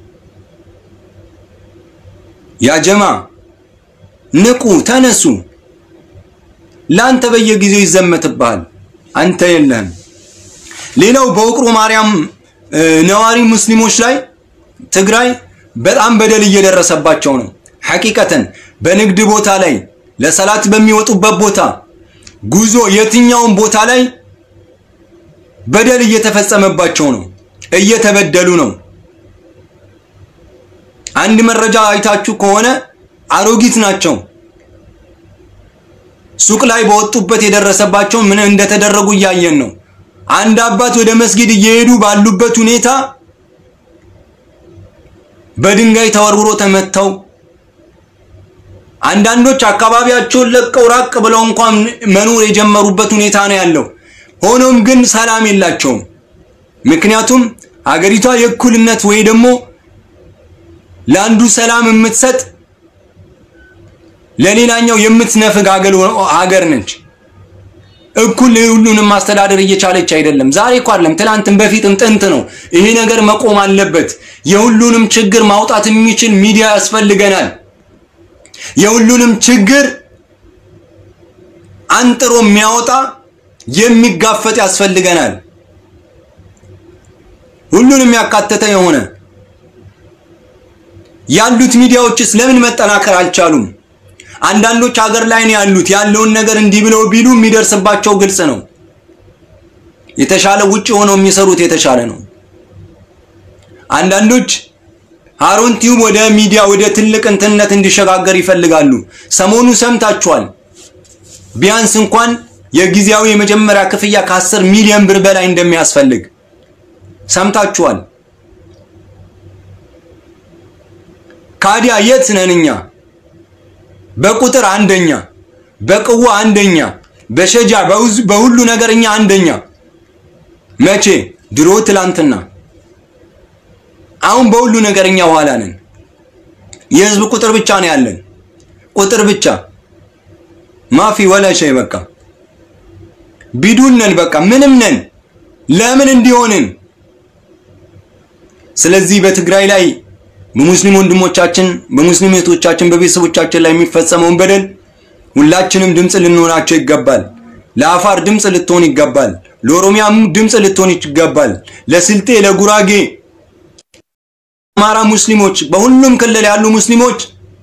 ያ ጀማ ንቁ፣ ተነሱ። ላንተ በየጊዜው ይዘመትብሃል፣ አንተ የለህም። ሌላው በውቅሮ ማርያም ነዋሪ ሙስሊሞች ላይ ትግራይ በጣም በደል እየደረሰባቸው ነው። ሐቂቀተን በንግድ ቦታ ላይ ለሰላት በሚወጡበት ቦታ ጉዞ፣ የትኛውን ቦታ ላይ በደል እየተፈጸመባቸው ነው፣ እየተበደሉ ነው። አንድ መረጃ አይታችሁ ከሆነ አሮጊት ናቸው። ሱቅ ላይ በወጡበት የደረሰባቸው ምን እንደተደረጉ እያየን ነው። አንድ አባት ወደ መስጊድ እየሄዱ ባሉበት ሁኔታ በድንጋይ ተወርውሮ ተመተው፣ አንዳንዶች አካባቢያቸውን ለቀው ራቅ ብለው እንኳን መኖር የጀመሩበት ሁኔታ ነው ያለው። ሆኖም ግን ሰላም የላቸውም። ምክንያቱም አገሪቷ የእኩልነት ወይ ደግሞ ለአንዱ ሰላም የምትሰጥ ለሌላኛው የምትነፍግ ሀገር ነች። እኩል ሁሉንም ማስተዳደር እየቻለች አይደለም። ዛሬ እኮ አይደለም ትላንትም በፊትም ጥንት ነው። ይሄ ነገር መቆም አለበት። የሁሉንም ችግር ማውጣት የሚችል ሚዲያ ያስፈልገናል። የሁሉንም ችግር አንጥሮ የሚያወጣ የሚጋፈጥ ያስፈልገናል። ሁሉንም ያካተተ የሆነ ያሉት ሚዲያዎችስ ለምን መጠናከር አልቻሉም? አንዳንዶች ሀገር ላይ ነው ያሉት። ያለውን ነገር እንዲህ ብለው ቢሉ የሚደርስባቸው ግልጽ ነው። የተሻለ ውጭ ሆነው የሚሰሩት የተሻለ ነው። አንዳንዶች ሃሩን ቲዩብ ወደ ሚዲያ ወደ ትልቅ እንትነት እንዲሸጋገር ይፈልጋሉ። ሰሞኑ ሰምታችኋል። ቢያንስ እንኳን የጊዜያዊ የመጀመሪያ ክፍያ ከአስር ሚሊዮን ብር በላይ እንደሚያስፈልግ ሰምታችኋል። ካዲያ የት ነን እኛ? በቁጥር አንደኛ፣ በቅዋ አንደኛ፣ በሸጃ በሁሉ ነገር እኛ አንደኛ። መቼ? ድሮ ትላንትና። አሁን በሁሉ ነገር እኛ ኋላ ነን። የህዝብ ቁጥር ብቻ ነው ያለን፣ ቁጥር ብቻ ማፊ ወላ ሸይ። በቃ ቢዱን ነን፣ በቃ ምንም ነን። ለምን እንዲሆንን? ስለዚህ በትግራይ ላይ በሙስሊም ወንድሞቻችን በሙስሊም እህቶቻችን በቤተሰቦቻችን ላይ የሚፈጸመውን በደል ሁላችንም ድምፅ ልንሆናቸው ይገባል። ለአፋር ድምፅ ልትሆን ይገባል። ለኦሮሚያም ድምፅ ልትሆን ይገባል። ለስልጤ፣ ለጉራጌ፣ አማራ ሙስሊሞች፣ በሁሉም ክልል ያሉ ሙስሊሞች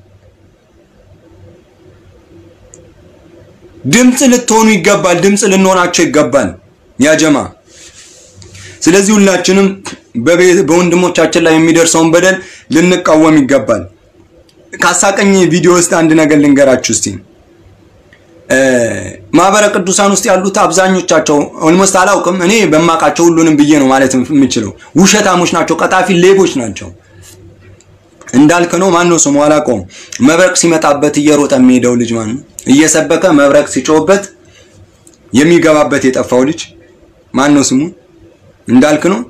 ድምፅ ልትሆኑ ይገባል። ድምፅ ልንሆናቸው ይገባል ያጀማ ስለዚህ ሁላችንም በወንድሞቻችን ላይ የሚደርሰውን በደል ልንቃወም ይገባል። ካሳቀኝ ቪዲዮ ውስጥ አንድ ነገር ልንገራችሁ እስቲ። ማህበረ ቅዱሳን ውስጥ ያሉት አብዛኞቻቸው ኦልሞስት አላውቅም፣ እኔ በማውቃቸው ሁሉንም ብዬ ነው ማለት የምችለው። ውሸታሞች ናቸው፣ ቀጣፊ ሌቦች ናቸው። እንዳልክ ነው። ማን ነው ስሙ አላውቀውም። መብረቅ ሲመጣበት እየሮጠ የሚሄደው ልጅ ማን ነው? እየሰበከ መብረቅ ሲጮህበት የሚገባበት የጠፋው ልጅ ማን ነው ስሙ? እንዳልክ ነው።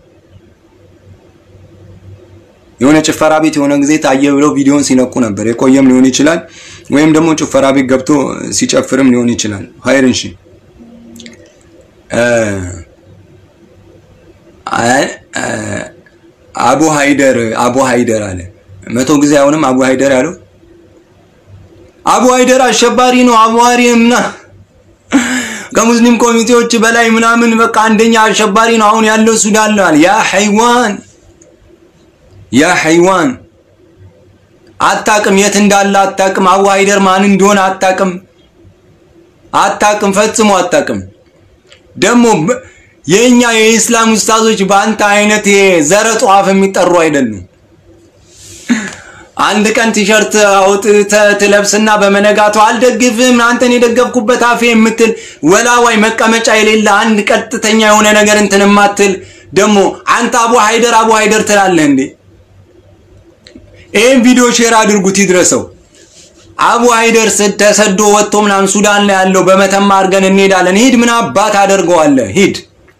የሆነ ጭፈራ ቤት የሆነ ጊዜ ታየ ብለው ቪዲዮን ሲለቁ ነበር። የቆየም ሊሆን ይችላል፣ ወይም ደግሞ ጭፈራ ቤት ገብቶ ሲጨፍርም ሊሆን ይችላል። ሀይር እንሺ አቡ ሃይደር አቡ ሃይደር አለ። መቶ ጊዜ አሁንም አቡ ሃይደር ያለው አቡ ሃይደር አሸባሪ ነው። አቡሃሪ ምና ከሙስሊም ኮሚቴዎች በላይ ምናምን በቃ አንደኛ አሸባሪ ነው አሁን ያለው ሱዳን ነው። ያ ሐይዋን ያ ሐይዋን አታቅም፣ የት እንዳለ አታቅም። አቡ ሃይደር ማን እንደሆነ አታቅም፣ አታቅም፣ ፈጽሞ አታቅም። ደግሞ የኛ የኢስላም ኡስታዞች በአንተ አይነት የዘረጡ አፍ የሚጠሩ አይደሉም። አንድ ቀን ቲሸርት አውጥተህ ትለብስና በመነጋቱ አልደግፍም አንተን የደገፍኩበት አፌ የምትል ወላዋይ መቀመጫ የሌለ አንድ ቀጥተኛ የሆነ ነገር እንትን የማትል ደግሞ አንተ አቡ ሃይደር አቡ ሃይደር ትላለህ እንዴ? ይህን ቪዲዮ ሼር አድርጉት ይድረሰው። አቡ ሃይደር ተሰዶ ወጥቶ ምናምን ሱዳን ላይ ያለው በመተማ አድርገን እንሄዳለን። ሂድ፣ ምን አባት አደርገዋለህ? ሂድ።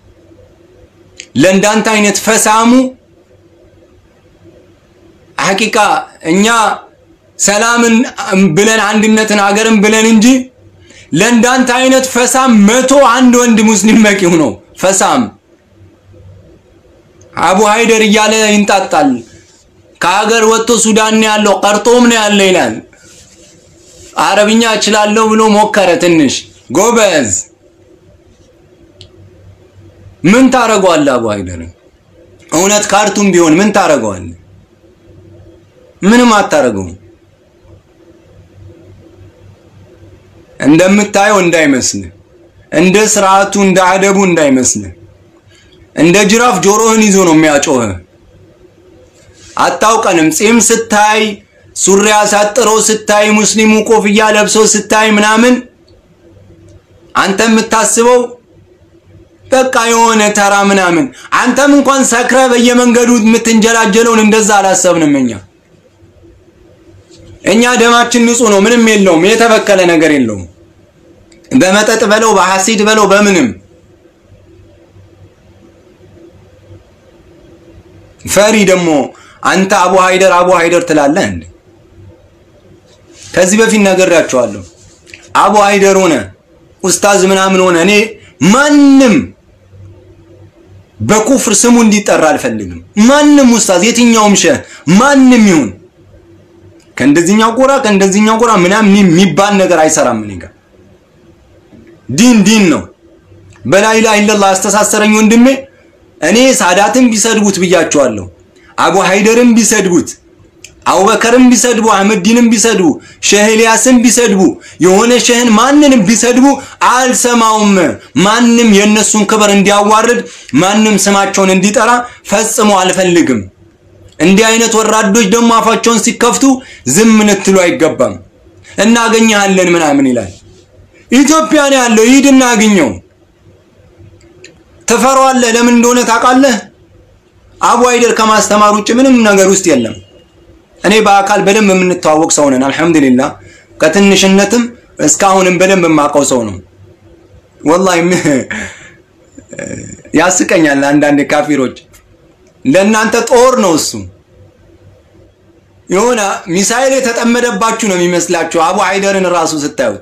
ለእንዳንተ አይነት ፈሳሙ ሐቂቃ እኛ ሰላምን ብለን አንድነትን ሀገርን ብለን እንጂ ለእንዳንተ አይነት ፈሳም መቶ አንድ ወንድ ሙስሊም በቂው ነው። ፈሳም አቡ ሃይደር እያለ ይንጣጣል። ከሀገር ወጥቶ ሱዳን ነው ያለው፣ ቀርጦም ነው ያለ ይላል። አረብኛ እችላለሁ ብሎ ሞከረ ትንሽ ጎበዝ። ምን ታረገዋለህ? አቡ ሃይደር እውነት ካርቱም ቢሆን ምን ታረገዋለህ? ምንም አታረገውም። እንደምታየው እንዳይመስልህ፣ እንደ ስርዓቱ እንደ አደቡ እንዳይመስልህ። እንደ ጅራፍ ጆሮህን ይዞ ነው የሚያጮህ። አታውቀንም። ጺም ስታይ፣ ሱሪ አሳጥሮ ስታይ፣ ሙስሊሙ ኮፍያ ለብሶ ስታይ ምናምን አንተ የምታስበው በቃ የሆነ ተራ ምናምን። አንተም እንኳን ሰክረ በየመንገዱ የምትንጀላጀለውን እንደዛ አላሰብንም እኛ እኛ ደማችን ንጹህ ነው፣ ምንም የለውም፣ የተበከለ ነገር የለውም። በመጠጥ በለው በሐሲድ በለው በምንም ፈሪ ደግሞ አንተ አቡ ሃይደር አቡ ሃይደር ትላለህ እንዴ? ከዚህ በፊት ነግሬያቸዋለሁ። አቡ ሃይደር ሆነ ኡስታዝ ምናምን ሆነ እኔ ማንም በኩፍር ስሙ እንዲጠራ አልፈልግም። ማንም ኡስታዝ የትኛውም ሸህ ማንም ይሁን ከእንደዚህኛው ጎራ ከእንደዚህኛው ጎራ ምናምን የሚባል ነገር አይሰራም። እኔ ጋር ዲን ዲን ነው። በላኢላሃ ኢለላህ አስተሳሰረኝ ወንድሜ። እኔ ሳዳትን ቢሰድቡት ብያቸዋለሁ። አቡ ሃይደርን ቢሰድቡት፣ አቡበከርን ቢሰድቡ፣ አህመዲንን ቢሰድቡ፣ ሸህ ኤልያስን ቢሰድቡ፣ የሆነ ሸህን ማንንም ቢሰድቡ አልሰማውም። ማንም የእነሱን ክብር እንዲያዋርድ ማንም ስማቸውን እንዲጠራ ፈጽሞ አልፈልግም። እንዲህ አይነት ወራዶች ደግሞ አፋቸውን ሲከፍቱ ዝም ልትሉ አይገባም። እናገኘሃለን ምናምን ይላል። ኢትዮጵያ ነው ያለው፣ ሂድና አግኘው። ትፈራዋለህ። ለምን እንደሆነ ታውቃለህ? አቡ ሃይደር ከማስተማር ውጭ ምንም ነገር ውስጥ የለም። እኔ በአካል በደንብ የምንተዋወቅ ሰው ነን። አልሐምዱሊላህ ከትንሽነትም እስካሁንም በደንብ የማውቀው ሰው ነው። ወላሂ ያስቀኛል አንዳንድ ካፊሮች ለእናንተ ጦር ነው እሱ። የሆነ ሚሳኤል የተጠመደባችሁ ነው የሚመስላችሁ አቡ ሃይደርን ራሱ ስታዩት።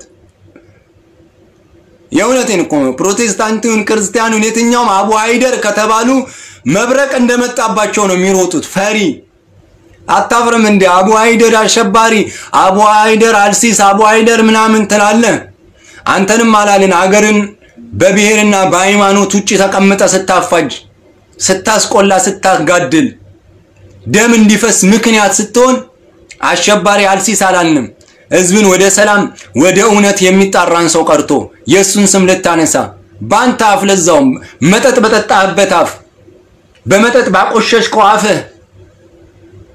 የእውነቴን እኮ ነው። ፕሮቴስታንቱን፣ ክርስቲያኑን የትኛውም አቡ ሃይደር ከተባሉ መብረቅ እንደመጣባቸው ነው የሚሮጡት። ፈሪ አታፍርም እንዴ? አቡ ሃይደር አሸባሪ፣ አቡ ሃይደር አልሲስ፣ አቡ ሃይደር ምናምን ትላለህ። አንተንም አላልን አገርን በብሔርና በሃይማኖት ውጭ ተቀምጠ ስታፋጅ ስታስቆላ ስታጋድል ደም እንዲፈስ ምክንያት ስትሆን አሸባሪ አልሲስ አላልንም። ህዝብን ወደ ሰላም ወደ እውነት የሚጣራን ሰው ቀርቶ የእሱን ስም ልታነሳ በአንተ አፍ ለዛውም መጠጥ በጠጣህበት አፍ በመጠጥ ባቆሸሽከው አፍህ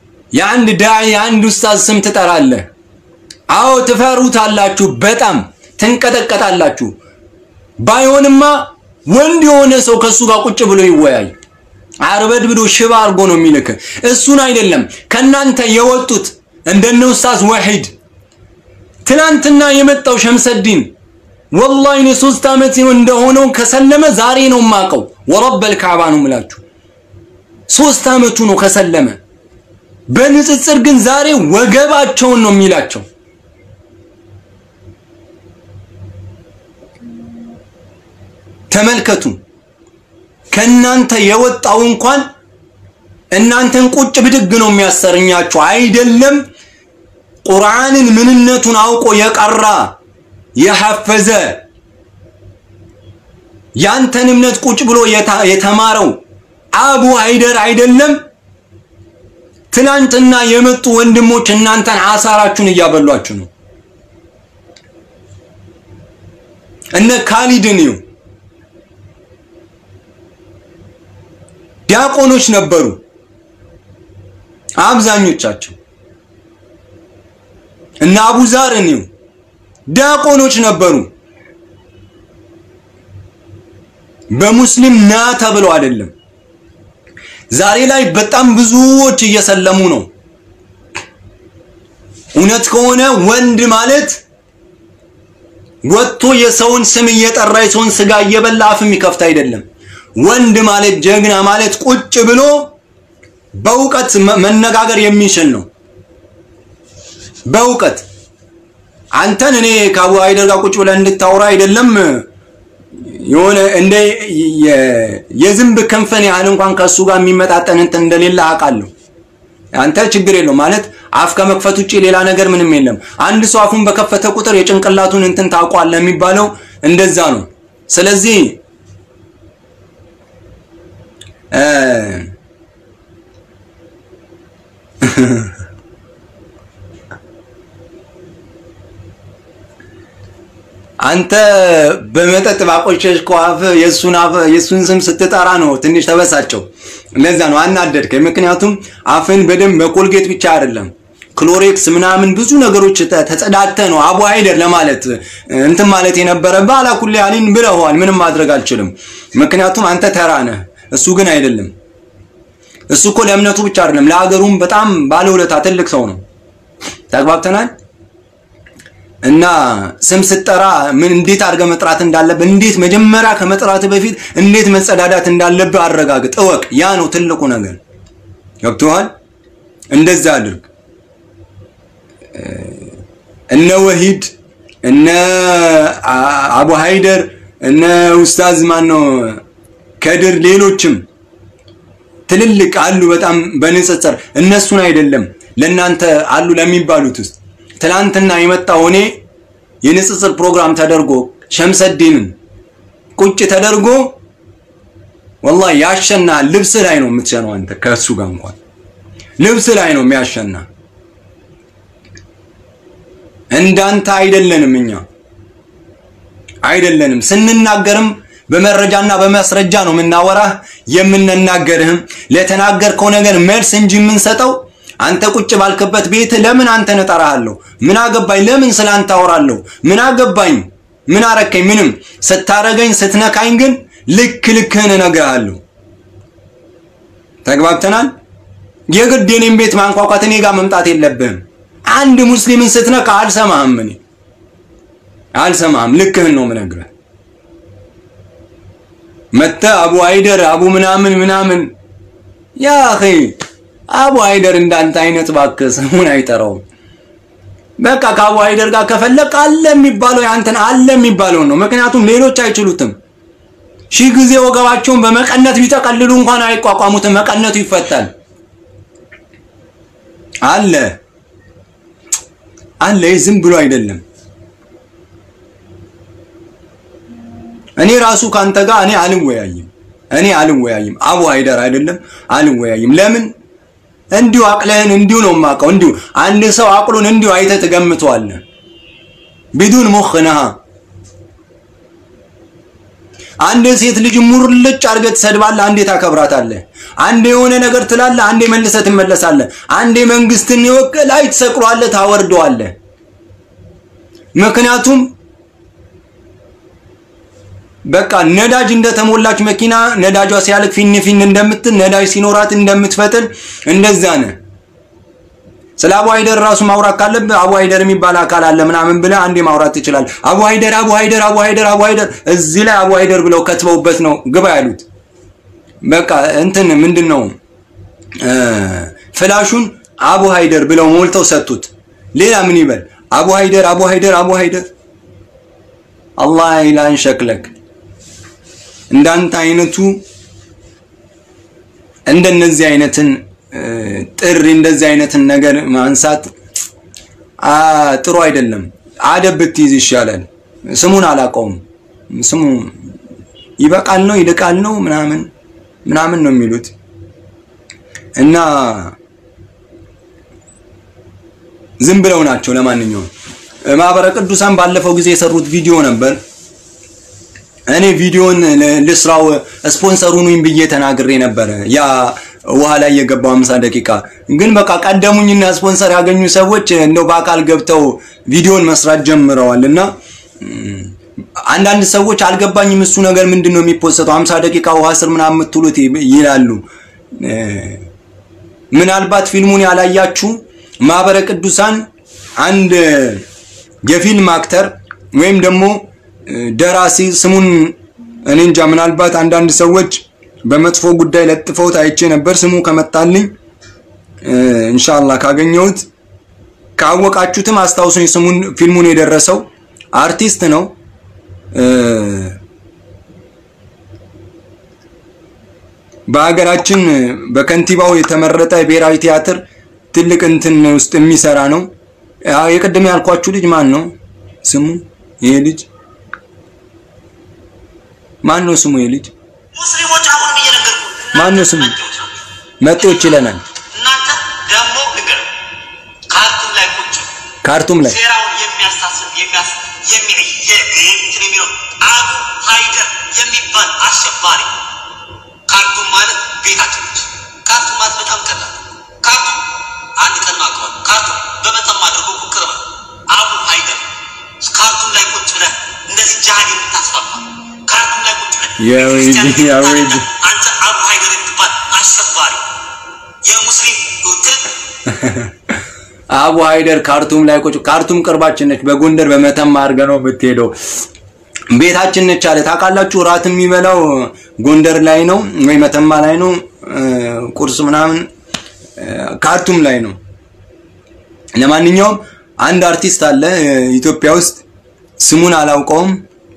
የአንድ ዳዒ የአንድ ኡስታዝ ስም ትጠራለህ። አዎ ትፈሩታላችሁ። በጣም ትንቀጠቀጣላችሁ። ባይሆንማ ወንድ የሆነ ሰው ከሱ ጋር ቁጭ ብሎ ይወያይ። አርበድብዶ ሽባ አድርጎ ነው የሚልክ። እሱን አይደለም ከናንተ የወጡት እንደነ ኡስታዝ ወሒድ ትናንትና የመጣው ሸምሰዲን ወላሂ እኔ ሶስት ዓመት እንደሆነው ከሰለመ ዛሬ ነው የማውቀው። ወረበል ካዕባ ነው የምላችሁ። ሶስት ዓመቱ ነው ከሰለመ። በንጽጽር ግን ዛሬ ወገባቸውን ነው የሚላቸው። ተመልከቱ። ከእናንተ የወጣው እንኳን እናንተን ቁጭ ብድግ ነው የሚያሰርኛችሁ። አይደለም ቁርአንን ምንነቱን አውቆ የቀራ የሐፈዘ ያንተን እምነት ቁጭ ብሎ የተማረው አቡ ሃይደር አይደለም። ትናንትና የመጡ ወንድሞች እናንተን አሳራችሁን እያበሏችሁ ነው። እነ ካሊድን ይው ዲያቆኖች ነበሩ አብዛኞቻቸው። እነ አቡዛርን ይው ዲያቆኖች ነበሩ። በሙስሊም ና ተብለው አይደለም። ዛሬ ላይ በጣም ብዙዎች እየሰለሙ ነው። እውነት ከሆነ ወንድ ማለት ወጥቶ የሰውን ስም እየጠራ የሰውን ስጋ እየበላ አፍ የሚከፍት አይደለም። ወንድ ማለት ጀግና ማለት ቁጭ ብሎ በእውቀት መነጋገር የሚችል ነው። በእውቀት አንተን እኔ ከአቡ ሃይደር ጋር ቁጭ ብለህ እንድታወራ አይደለም የሆነ እንደ የዝንብ ክንፍን ያህል እንኳን ከሱ ጋር የሚመጣጠን እንትን እንደሌለ አውቃለሁ። አንተ ችግር የለው ማለት አፍ ከመክፈት ውጭ ሌላ ነገር ምንም የለም። አንድ ሰው አፉን በከፈተ ቁጥር የጭንቅላቱን እንትን ታውቋለህ የሚባለው እንደዛ ነው። ስለዚህ አንተ በመጠጥ ባቆሸሽከው አፍ የሱን አፍ የሱን ስም ስትጠራ ነው ትንሽ ተበሳጨው። ለዛ ነው አናደድከኝ። ምክንያቱም አፍን በደንብ በኮልጌት ብቻ አይደለም ክሎሬክስ ምናምን ብዙ ነገሮች ተጸዳተ ነው አቡ ሃይደር ለማለት እንትን ማለት የነበረብህ አላኩል ያሊን ብለዋል። ምንም ማድረግ አልችልም። ምክንያቱም አንተ ተራ ነህ፣ እሱ ግን አይደለም። እሱ እኮ ለእምነቱ ብቻ አይደለም ለሀገሩም በጣም ባለውለታ ትልቅ ሰው ነው። ተግባብተናል። እና ስም ስትጠራ ምን እንዴት አድርገህ መጥራት እንዳለብህ እንዴት መጀመሪያ ከመጥራት በፊት እንዴት መጸዳዳት እንዳለብህ አረጋግጥ፣ እወቅ። ያ ነው ትልቁ ነገር። ገብቶሃል? እንደዛ አድርግ። እነ ወሂድ እነ አቡ ሃይደር እነ ኡስታዝ ማን ነው ከድር ሌሎችም ትልልቅ አሉ። በጣም በንጽጽር እነሱን አይደለም ለእናንተ አሉ ለሚባሉት ውስጥ ትላንትና የመጣው እኔ የንጽጽር ፕሮግራም ተደርጎ ሸምሰዲንን ቁጭ ተደርጎ ወላሂ ያሸና ልብስ ላይ ነው የምትሸነው አንተ ከእሱ ጋር እንኳን ልብስ ላይ ነው የሚያሸና። እንዳንተ አይደለንም እኛ አይደለንም። ስንናገርም በመረጃና በማስረጃ ነው የምናወራህ የምንናገርህም ለተናገርከው ነገር መልስ እንጂ የምንሰጠው አንተ ቁጭ ባልክበት ቤት ለምን አንተን እጠራሃለሁ? ምን አገባኝ? ለምን ስላንተ አወራለሁ? ምን አገባኝ? ምን አረከኝ? ምንም። ስታረገኝ ስትነካኝ ግን ልክ ልክህን እነግርሃለሁ። ተግባብተናል። የግድ የኔን ቤት ማንኳኳት እኔ ጋር መምጣት የለብህም። አንድ ሙስሊምን ስትነካ አልሰማህም፣ እኔ አልሰማህም። ልክህን ነው የምነግርህ። መተህ አቡ ሃይደር አቡ ምናምን ምናምን ያ አኺ አቡ ሃይደር እንዳንተ አይነት እባክህ ስሙን አይጠራውም። በቃ ከአቡ ሃይደር ጋር ከፈለቅ አለ የሚባለው ያንተን አለ የሚባለው ነው። ምክንያቱም ሌሎች አይችሉትም። ሺህ ጊዜ ወገባቸውን በመቀነት ቢጠቀልሉ እንኳን አይቋቋሙትም። መቀነቱ ይፈታል። አለ አለ ዝም ብሎ አይደለም። እኔ ራሱ ካንተ ጋር እኔ አልወያይም እኔ አልወያይም። አቡ ሃይደር አይደለም አልወያይም። ለምን እንዲሁ አቅለህን እንዲሁ ነው የማውቀው። እንዲሁ አንድ ሰው አቅሉን እንዲሁ አይተህ ትገምተዋለህ። ቢዱን ሙኽ ነሃ አንድ ሴት ልጅ ሙርልጭ አድርገህ ትሰድባለህ፣ አንዴ ታከብራታለህ። አንዴ የሆነ ነገር ትላለህ፣ አንዴ መልሰህ ትመለሳለህ። አንዴ መንግስትን ይወቅ ላይ ትሰቅሏለህ፣ ታወርደዋለህ። ምክንያቱም በቃ ነዳጅ እንደተሞላች መኪና ነዳጇ ሲያልቅ ፊን ፊን እንደምትል ነዳጅ ሲኖራት እንደምትፈጥን እንደዛ ነህ። ስለ አቡ ሀይደር ራሱ ማውራት ካለብህ አቡ ሀይደር የሚባል አካል አለ ምናምን ብለህ አንዴ ማውራት ትችላለህ። አቡ ሀይደር አቡ ሀይደር አቡ ሀይደር አቡ ሀይደር እዚህ ላይ አቡ ሀይደር ብለው ከትበውበት ነው ግባ ያሉት። በቃ እንትን ምንድን ነው ፍላሹን አቡ ሀይደር ብለው ሞልተው ሰጡት። ሌላ ምን ይበል? አቡ ሀይደር አቡ ሀይደር አቡ ሀይደር አላህ ኢላን ሸክለክ እንዳንተ አይነቱ እንደነዚህ አይነትን ጥሪ እንደዚህ አይነትን ነገር ማንሳት ጥሩ አይደለም። አደብ ብትይዝ ይሻላል። ስሙን አላውቀውም። ስሙ ይበቃል ነው ይልቃል ነው ምናምን ምናምን ነው የሚሉት እና ዝም ብለው ናቸው። ለማንኛውም ማህበረ ቅዱሳን ባለፈው ጊዜ የሰሩት ቪዲዮ ነበር። እኔ ቪዲዮን ልስራው ስፖንሰር ሁኑኝ ብዬ ተናግሬ ነበረ። ያ ውሃ ላይ የገባው 50 ደቂቃ ግን በቃ ቀደሙኝና ስፖንሰር ያገኙ ሰዎች እንደው በአካል ገብተው ቪዲዮን መስራት ጀምረዋል እና አንዳንድ ሰዎች አልገባኝም፣ እሱ ነገር ምንድን ነው የሚፖሰተው 50 ደቂቃ ውሃ ስር ምናምን የምትሉት ይላሉ። ምናልባት ፊልሙን ያላያችሁ ማህበረ ቅዱሳን አንድ የፊልም አክተር ወይም ደግሞ ደራሲ ስሙን እኔ እንጃ፣ ምናልባት አንዳንድ ሰዎች በመጥፎ ጉዳይ ለጥፈውት አይቼ ነበር። ስሙ ከመጣልኝ ኢንሻአላህ ካገኘሁት ካወቃችሁትም አስታውሱኝ። ስሙን ፊልሙን የደረሰው አርቲስት ነው። በሀገራችን በከንቲባው የተመረጠ ብሔራዊ ቲያትር ትልቅ እንትን ውስጥ የሚሰራ ነው። የቅድም ያልኳችሁ ልጅ ማን ነው ስሙ? ይሄ ልጅ ማን ነው ስሙ? ይሄ ልጅ ሙስሊሞች አሁን እየነገርኩ ማን ነው ስሙ? መጤዎች ይለናል። እናንተ ደግሞ ንገር ካርቱም ላይ ቁጭ ካርቱም ላይ ሴራውን የሚያሳስብ የሚያስ እንትን የሚለው አቡ ሀይደር የሚባል አሸባሪ ካርቱም ማለት ቤታችን ነች። ካርቱም ማለት በጣም ቀላል ካርቱም አንድ ቀን ማቅረብ ካርቱም በመጠም አድርጎ ቅርብ አቡ ሀይደር ካርቱም ላይ ቁጭ ብለህ እንደዚህ ጃሃድ የምታስፋፋ ካርቱም ላይ ቁጭ ብለህ ያ ወይዲ፣ ቤተክርስቲያን ያ የምታነዳ ወይዲ። አንተ አቡ ሀይደር የምትባል አሸባሪ የሙስሊም ትልቅ አቡ ሀይደር ካርቱም ላይ ቁጭ ካርቱም ቅርባችን ነች። በጎንደር በመተማ አድርገህ ነው የምትሄደው። ቤታችን ነች አለ። ታውቃላችሁ፣ እራት የሚበላው ጎንደር ላይ ነው ወይ መተማ ላይ ነው። ቁርስ ምናምን ካርቱም ላይ ነው። ለማንኛውም አንድ አርቲስት አለ ኢትዮጵያ ውስጥ ስሙን አላውቀውም።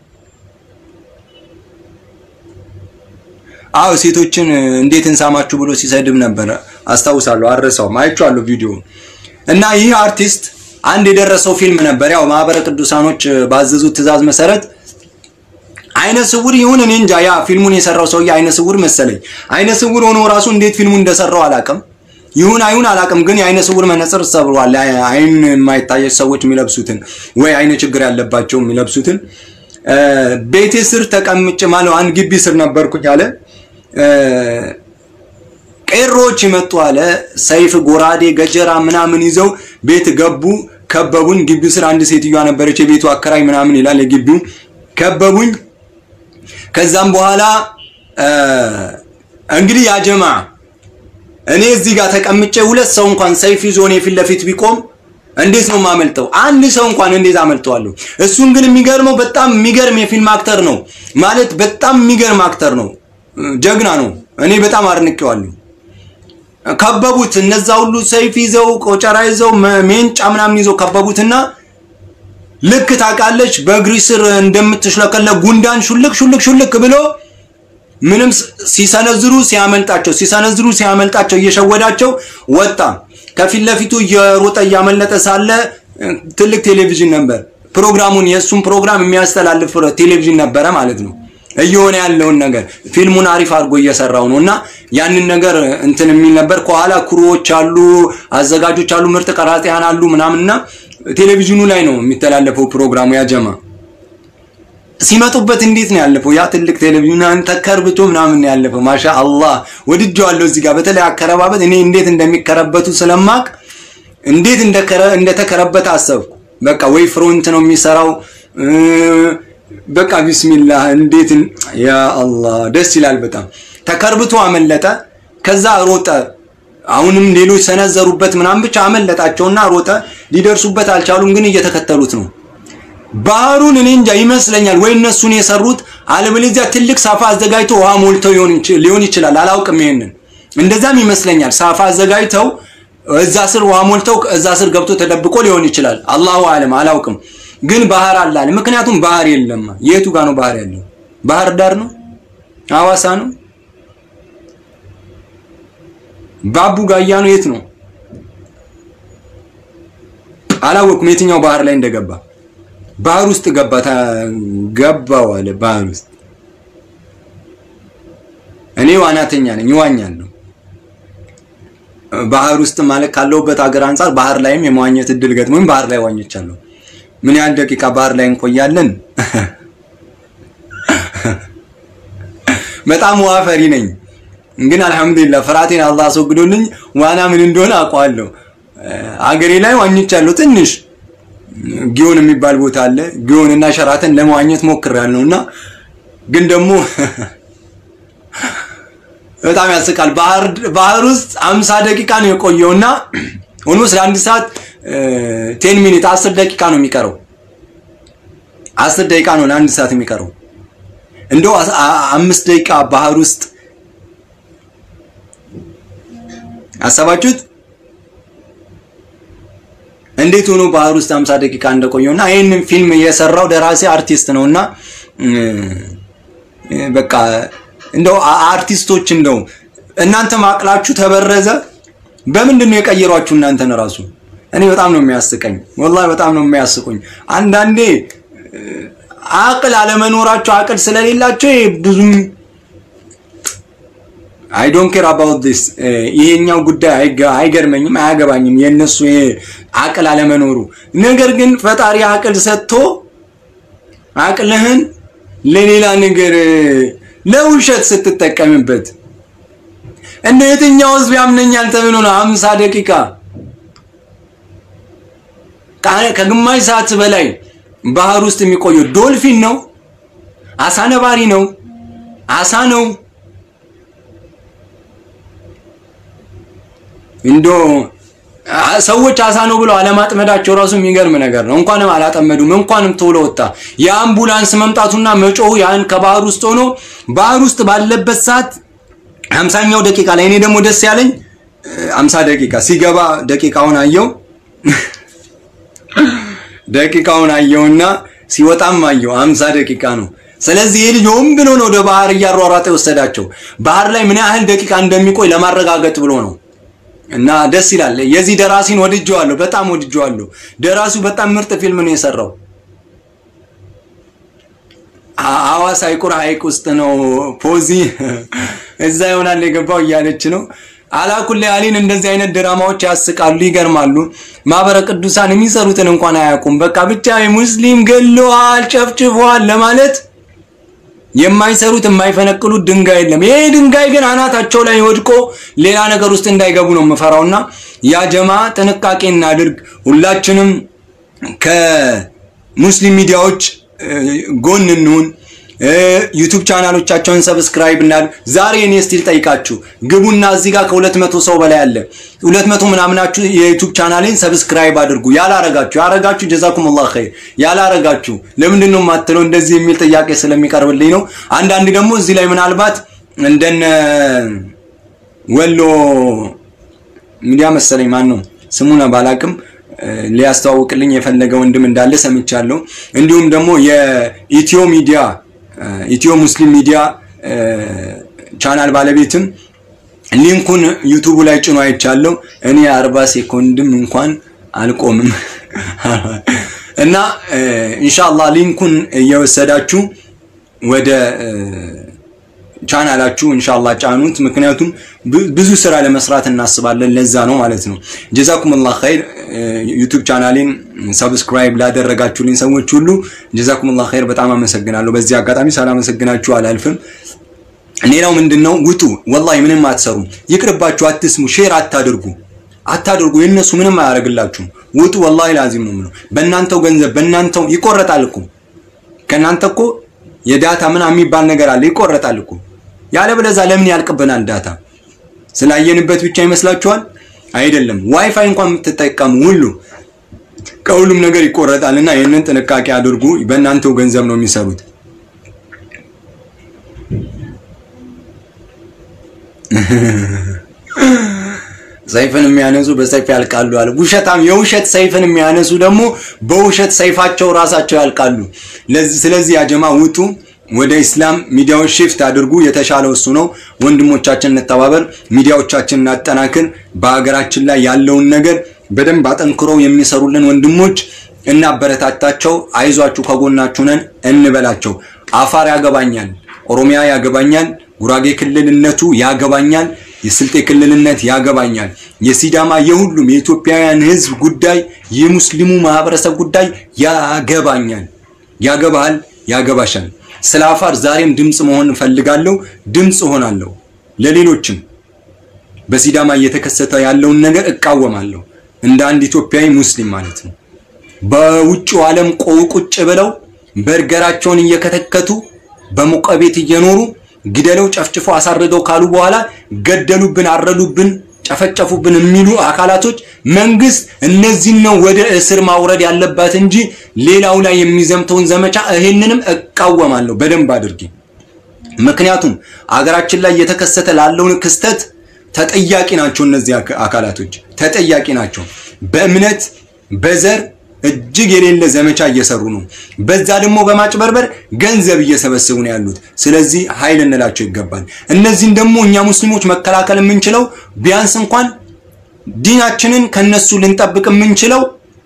አዎ ሴቶችን እንዴት እንሳማችሁ ብሎ ሲሰድብ ነበር። አስታውሳለሁ፣ አልረሳውም። አይቼዋለሁ ቪዲዮ እና ይህ አርቲስት አንድ የደረሰው ፊልም ነበር። ያው ማህበረ ቅዱሳኖች ባዘዙት ትዕዛዝ መሰረት አይነ ስውር ይሁን እኔ እንጃ፣ ያ ፊልሙን የሰራው ሰውዬ አይነ ስውር መሰለኝ። አይነ ስውር ሆኖ ራሱ እንዴት ፊልሙን እንደሰራው አላቅም። ይሁን አይሁን አላቅም፣ ግን የአይነ ስውር መነጽር ሰብሯል። አይን የማይታየ ሰዎች የሚለብሱትን ወይ አይነ ችግር ያለባቸው የሚለብሱትን ቤቴ ስር ተቀምጬ ማለት አንድ ግቢ ስር ነበርኩኝ አለ ቄሮች ይመጡ አለ። ሰይፍ፣ ጎራዴ፣ ገጀራ ምናምን ይዘው ቤት ገቡ፣ ከበቡኝ። ግቢው ስር አንድ ሴትዮዋ ነበረች፣ የቤቱ አከራይ ምናምን ይላል የግቢው። ከበቡኝ። ከዛም በኋላ እንግዲህ ያጀማ እኔ እዚህ ጋር ተቀምጬ ሁለት ሰው እንኳን ሰይፍ ይዞ እኔ ፊት ለፊት ቢቆም እንዴት ነው የማመልጠው? አንድ ሰው እንኳን እንዴት አመልጠዋለሁ? እሱን ግን የሚገርመው በጣም የሚገርም የፊልም አክተር ነው ማለት በጣም የሚገርም አክተር ነው፣ ጀግና ነው። እኔ በጣም አድንቄዋለሁ። ከበቡት። እነዛ ሁሉ ሰይፍ ይዘው ቆጨራ ይዘው ሜንጫ ምናምን ይዘው ከበቡትና ልክ ታውቃለች በእግሪ ስር እንደምትሽለከለ ጉንዳን ሹልክ ሹልክ ሹልክ ብሎ ምንም ሲሰነዝሩ ሲያመልጣቸው ሲሰነዝሩ ሲያመልጣቸው እየሸወዳቸው ወጣ። ከፊት ለፊቱ እየሮጠ እያመለጠ ሳለ ትልቅ ቴሌቪዥን ነበር። ፕሮግራሙን የእሱን ፕሮግራም የሚያስተላልፍ ቴሌቪዥን ነበረ ማለት ነው። እየሆነ ያለውን ነገር ፊልሙን አሪፍ አድርጎ እየሰራው ነው እና ያንን ነገር እንትን የሚል ነበር። ከኋላ ክሩዎች አሉ፣ አዘጋጆች አሉ፣ ምርጥ ቀራጺያን አሉ ምናምንና ቴሌቪዥኑ ላይ ነው የሚተላለፈው ፕሮግራሙ። ያጀማ ሲመጡበት እንዴት ነው ያለፈው? ያ ትልቅ ቴሌቪዥን ተከርብቶ ምናምን ነው ያለፈው። ማሻ አላህ ወድጄዋለሁ። እዚህ ጋር በተለይ አከረባበት እኔ እንዴት እንደሚከረበቱ ስለማቅ እንዴት እንደተከረበተ አሰብኩ። በቃ ወይ ፍሮንት ነው የሚሰራው በቃ ቢስሚላህ እንዴት ያ አላህ ደስ ይላል በጣም ተከርብቶ አመለጠ ከዛ ሮጠ አሁንም ሌሎች ሰነዘሩበት ምናምን ብቻ አመለጣቸውና ሮጠ ሊደርሱበት አልቻሉም ግን እየተከተሉት ነው ባህሩን እኔ እንጃ ይመስለኛል ወይ እነሱን የሰሩት አለበለዚያ ትልቅ ሳፋ አዘጋጅተው ውሃ ሞልተው ሊሆን ይችላል አላውቅም ይሄንን እንደዛም ይመስለኛል ሳፋ አዘጋጅተው እዛ ስር ውሃ ሞልተው እዛ ስር ገብቶ ተደብቆ ሊሆን ይችላል አላሁ አለም አላውቅም ግን ባህር አለ አለ ምክንያቱም ባህር የለም የቱ ጋር ነው ባህር ያለው ባህር ዳር ነው ሐዋሳ ነው ባቡ ጋያ ነው የት ነው አላወቅኩም የትኛው ባህር ላይ እንደገባ ባህር ውስጥ ገባ ገባው አለ ባህር ውስጥ እኔ ዋናተኛ ነኝ ይዋኛለሁ ባህር ውስጥ ማለት ካለውበት ሀገር አንጻር ባህር ላይም የመዋኘት እድል ገጥሞኝ ባህር ላይ ዋኝቻለሁ ምን ያህል ደቂቃ ባህር ላይ እንቆያለን በጣም ውሃ ፈሪ ነኝ ግን አልহামዱሊላህ ፍርሃቴን አላህ አስወግዶልኝ ዋና ምን እንደሆነ አውቀዋለሁ አገሬ ላይ ዋኝቻለሁ ትንሽ ጊዮን የሚባል ቦታ አለ ጊዮን እና ሸራተን ለመዋኘት ሞክሬያለሁ እና ግን ደግሞ በጣም ያስቃል ባህር ባህር ውስጥ 50 ደቂቃ ነው የቆየውና ኦልሞስት ለአንድ ሰዓት ቴን ሚኒት 10 ደቂቃ ነው የሚቀረው 10 ደቂቃ ነው ለአንድ ሰዓት የሚቀረው እንደው አምስት ደቂቃ ባህር ውስጥ አሰባችሁት እንዴት ሆኖ ባህር ውስጥ 50 ደቂቃ እንደቆየውና ይህንን ፊልም የሰራው ደራሲ አርቲስት ነውና በቃ እንደው አርቲስቶች እንደው እናንተ ማቅላችሁ ተበረዘ በምንድን ነው የቀየሯችሁ እናንተን ራሱ እኔ በጣም ነው የሚያስቀኝ ወላሂ በጣም ነው የሚያስቁኝ አንዳንዴ አቅል አለመኖራቸው አቅል ስለሌላቸው ብዙም አይ ዶንት ኬር አባውት ዲስ ይሄኛው ጉዳይ አይገርመኝም አያገባኝም የነሱ አቅል አለመኖሩ ነገር ግን ፈጣሪ አቅል ሰጥቶ አቅልህን ለሌላ ነገር ለውሸት ስትጠቀምበት እንደ የትኛው ህዝብ ያምነኛል ተብሎ ነው 50 ደቂቃ ከግማሽ ሰዓት በላይ ባህር ውስጥ የሚቆየው ዶልፊን ነው አሳ ነባሪ ነው አሳ ነው እንዶ ሰዎች አሳ ነው ብለው አለማጥመዳቸው ራሱ የሚገርም ነገር ነው። እንኳንም አላጠመዱም፣ እንኳንም ቶሎ ወጣ። የአምቡላንስ መምጣቱና መጮሁ ያን ከባህር ውስጥ ሆኖ ባህር ውስጥ ባለበት ሰዓት ሀምሳኛው ደቂቃ ላይ እኔ ደግሞ ደስ ያለኝ ሀምሳ ደቂቃ ሲገባ ደቂቃውን አየው ደቂቃውን አየውና ሲወጣም አየው ሀምሳ ደቂቃ ነው። ስለዚህ ይህ ልጅ ሆን ብሎ ነው ወደ ባህር እያሯሯጠ የወሰዳቸው። ባህር ላይ ምን ያህል ደቂቃ እንደሚቆይ ለማረጋገጥ ብሎ ነው። እና ደስ ይላል። የዚህ ደራሲን ወድጀዋለሁ፣ በጣም ወድጀዋለሁ። ደራሲው በጣም ምርጥ ፊልም ነው የሰራው። ሐዋሳ ይቁር ሐይቅ ውስጥ ነው ፖዚ እዛ ይሆናል የገባው እያለች ነው። አላኩል ያሊን እንደዚህ አይነት ድራማዎች ያስቃሉ፣ ይገርማሉ። ማህበረ ቅዱሳን የሚሰሩትን እንኳን አያውቁም። በቃ ብቻ ሙስሊም ገለዋል፣ ጨፍጭፈዋል ለማለት የማይሰሩት የማይፈነቅሉት ድንጋይ የለም። ይሄ ድንጋይ ግን አናታቸው ላይ ወድቆ ሌላ ነገር ውስጥ እንዳይገቡ ነው የምፈራውና ያ ጀማ ጥንቃቄ እናድርግ። ሁላችንም ከሙስሊም ሚዲያዎች ጎን እንሁን። ዩቱብ ቻናሎቻቸውን ሰብስክራይብ እናድርግ። ዛሬ እኔ ስቲል ጠይቃችሁ ግቡና እዚህ ጋር ከሁለት መቶ ሰው በላይ አለ። ሁለት መቶ ምናምናችሁ የዩቱብ ቻናሌን ሰብስክራይብ አድርጉ። ያላረጋችሁ ያረጋችሁ ጀዛኩሙላህ ኸይር። ያላረጋችሁ ለምንድን ነው የማትለው? እንደዚህ የሚል ጥያቄ ስለሚቀርብልኝ ነው። አንዳንድ ደግሞ እዚህ ላይ ምናልባት እንደነ ወሎ ሚዲያ መሰለኝ ማን ነው ስሙን ባላቅም ሊያስተዋውቅልኝ የፈለገ ወንድም እንዳለ ሰምቻለሁ። እንዲሁም ደግሞ የኢትዮ ሚዲያ ኢትዮ ሙስሊም ሚዲያ ቻናል ባለቤትም ሊንኩን ዩቱቡ ላይ ጭኖ አይቻለሁ። እኔ አርባ ሴኮንድም እንኳን አልቆምም እና ኢንሻአላህ ሊንኩን እየወሰዳችሁ ወደ ቻናላችሁ ኢንሻአላህ ጫኑት። ምክንያቱም ብዙ ስራ ለመስራት እናስባለን። ለዛ ነው ማለት ነው። ጀዛኩሙላህ ኸይር። ዩቲዩብ ቻናሌን ሰብስክራይብ ላደረጋችሁልኝ ሰዎች ሁሉ ጀዛኩሙላህ ኸይር፣ በጣም አመሰግናለሁ። በዚህ አጋጣሚ ሳላመሰግናችሁ አላልፍም። ሌላው ምንድነው? ውጡ። ወላሂ ምንም አትሰሩም። ይቅርባችሁ። አትስሙ፣ ሼር አታድርጉ አታድርጉ። የነሱ ምንም አያደርግላችሁም። ውጡ። ወላሂ ላዚም ነው የምለው። በእናንተው ገንዘብ በእናንተው ይቆረጣል እኮ ከእናንተ እኮ የዳታ ምናምን የሚባል ነገር አለ፣ ይቆረጣል እኮ ያለበለዚያ ለምን ያልቅብናል? ዳታ ስላየንበት ብቻ ይመስላችኋል? አይደለም። ዋይፋይ እንኳን የምትጠቀሙ ሁሉ ከሁሉም ነገር ይቆረጣል እና ይህንን ጥንቃቄ አድርጉ። በእናንተው ገንዘብ ነው የሚሰሩት። ሰይፍን የሚያነሱ በሰይፍ ያልቃሉ አለ። ውሸታም የውሸት ሰይፍን የሚያነሱ ደግሞ በውሸት ሰይፋቸው ራሳቸው ያልቃሉ። ስለዚህ ያጀማ ውጡ፣ ወደ ኢስላም ሚዲያዎች ሽፍት አድርጉ። የተሻለው እሱ ነው። ወንድሞቻችን እንተባበር፣ ሚዲያዎቻችን እናጠናክር። በሀገራችን ላይ ያለውን ነገር በደንብ አጠንክረው የሚሰሩልን ወንድሞች እናበረታታቸው። አይዟችሁ፣ ከጎናችሁ ነን እንበላቸው። አፋር ያገባኛል፣ ኦሮሚያ ያገባኛል፣ ጉራጌ ክልልነቱ ያገባኛል፣ የስልጤ ክልልነት ያገባኛል፣ የሲዳማ የሁሉም የኢትዮጵያውያን ሕዝብ ጉዳይ የሙስሊሙ ማህበረሰብ ጉዳይ ያገባኛል። ያገባሃል፣ ያገባሻል። ስለ አፋር ዛሬም ድምፅ መሆን እፈልጋለሁ፣ ድምፅ እሆናለሁ። ለሌሎችም በሲዳማ እየተከሰተ ያለውን ነገር እቃወማለሁ። እንደ አንድ ኢትዮጵያዊ ሙስሊም ማለት ነው። በውጭው ዓለም ቁጭ ብለው በርገራቸውን እየከተከቱ በሞቀ ቤት እየኖሩ ግደለው፣ ጨፍጭፈው አሳርደው ካሉ በኋላ ገደሉብን፣ አረዱብን፣ ጨፈጨፉብን የሚሉ አካላቶች መንግስት እነዚህን ነው ወደ እስር ማውረድ ያለባት እንጂ ሌላው ላይ የሚዘምተውን ዘመቻ ይሄንንም እቃወማለሁ በደንብ አድርጌ። ምክንያቱም አገራችን ላይ እየተከሰተ ላለውን ክስተት ተጠያቂ ናቸው። እነዚህ አካላቶች ተጠያቂ ናቸው። በእምነት በዘር እጅግ የሌለ ዘመቻ እየሰሩ ነው። በዛ ደግሞ በማጭበርበር ገንዘብ እየሰበሰቡ ነው ያሉት። ስለዚህ ኃይል እንላቸው ይገባል። እነዚህን ደግሞ እኛ ሙስሊሞች መከላከል የምንችለው ቢያንስ እንኳን ዲናችንን ከነሱ ልንጠብቅ የምንችለው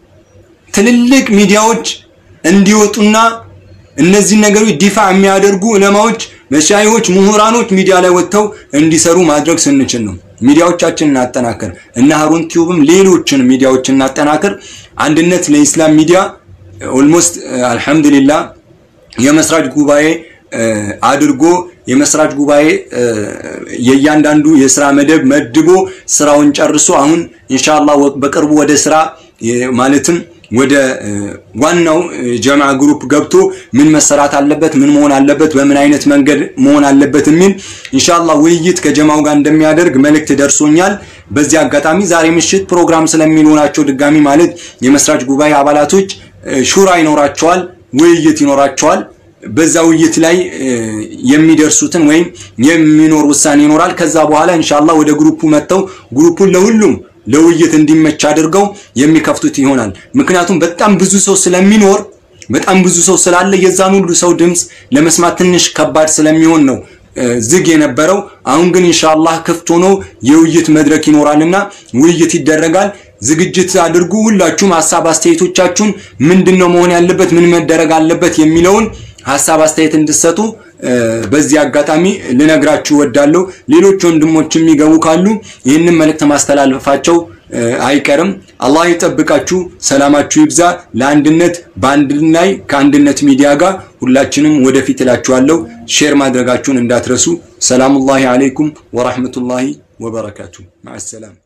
ትልልቅ ሚዲያዎች እንዲወጡና እነዚህን ነገሮች ዲፋ የሚያደርጉ ዑለማዎች፣ መሻይዎች፣ ምሁራኖች ሚዲያ ላይ ወጥተው እንዲሰሩ ማድረግ ስንችል ነው። ሚዲያዎቻችን እናጠናክር እና ሀሩን ቲዩብም ሌሎችን ሚዲያዎች እናጠናክር። አንድነት ለኢስላም ሚዲያ ኦልሞስት አልሐምዱሊላህ የመስራች ጉባኤ አድርጎ የመስራች ጉባኤ የእያንዳንዱ የስራ መደብ መድቦ ስራውን ጨርሶ አሁን ኢንሻአላህ በቅርቡ ወደ ስራ ማለትም ወደ ዋናው ጀማ ግሩፕ ገብቶ ምን መሰራት አለበት፣ ምን መሆን አለበት፣ በምን አይነት መንገድ መሆን አለበት የሚል ኢንሻአላህ ውይይት ከጀማው ጋር እንደሚያደርግ መልእክት ደርሶኛል። በዚህ አጋጣሚ ዛሬ ምሽት ፕሮግራም ስለሚኖራቸው ድጋሚ ማለት የመስራች ጉባኤ አባላቶች ሹራ ይኖራቸዋል፣ ውይይት ይኖራቸዋል። በዛ ውይይት ላይ የሚደርሱትን ወይም የሚኖር ውሳኔ ይኖራል። ከዛ በኋላ ኢንሻአላህ ወደ ግሩፑ መጥተው ግሩፑን ለሁሉም ለውይይት እንዲመች አድርገው የሚከፍቱት ይሆናል። ምክንያቱም በጣም ብዙ ሰው ስለሚኖር በጣም ብዙ ሰው ስላለ የዛን ሁሉ ሰው ድምፅ ለመስማት ትንሽ ከባድ ስለሚሆን ነው ዝግ የነበረው። አሁን ግን ኢንሻአላህ ክፍት ሆኖ የውይይት መድረክ ይኖራልና ውይይት ይደረጋል። ዝግጅት አድርጉ። ሁላችሁም ሀሳብ አስተያየቶቻችሁን ምንድነው መሆን ያለበት ምን መደረግ አለበት የሚለውን ሀሳብ አስተያየት እንድሰጡ በዚህ አጋጣሚ ልነግራችሁ ወዳለሁ። ሌሎች ወንድሞች የሚገቡ ካሉ ይህንን መልእክት ማስተላለፋቸው አይቀርም። አላህ ይጠብቃችሁ፣ ሰላማችሁ ይብዛ። ለአንድነት በአንድ ላይ ከአንድነት ሚዲያ ጋር ሁላችንም ወደፊት እላችኋለሁ። ሼር ማድረጋችሁን እንዳትረሱ። ሰላሙላሂ አለይኩም ወራህመቱላሂ ወበረካቱ። ማሰላም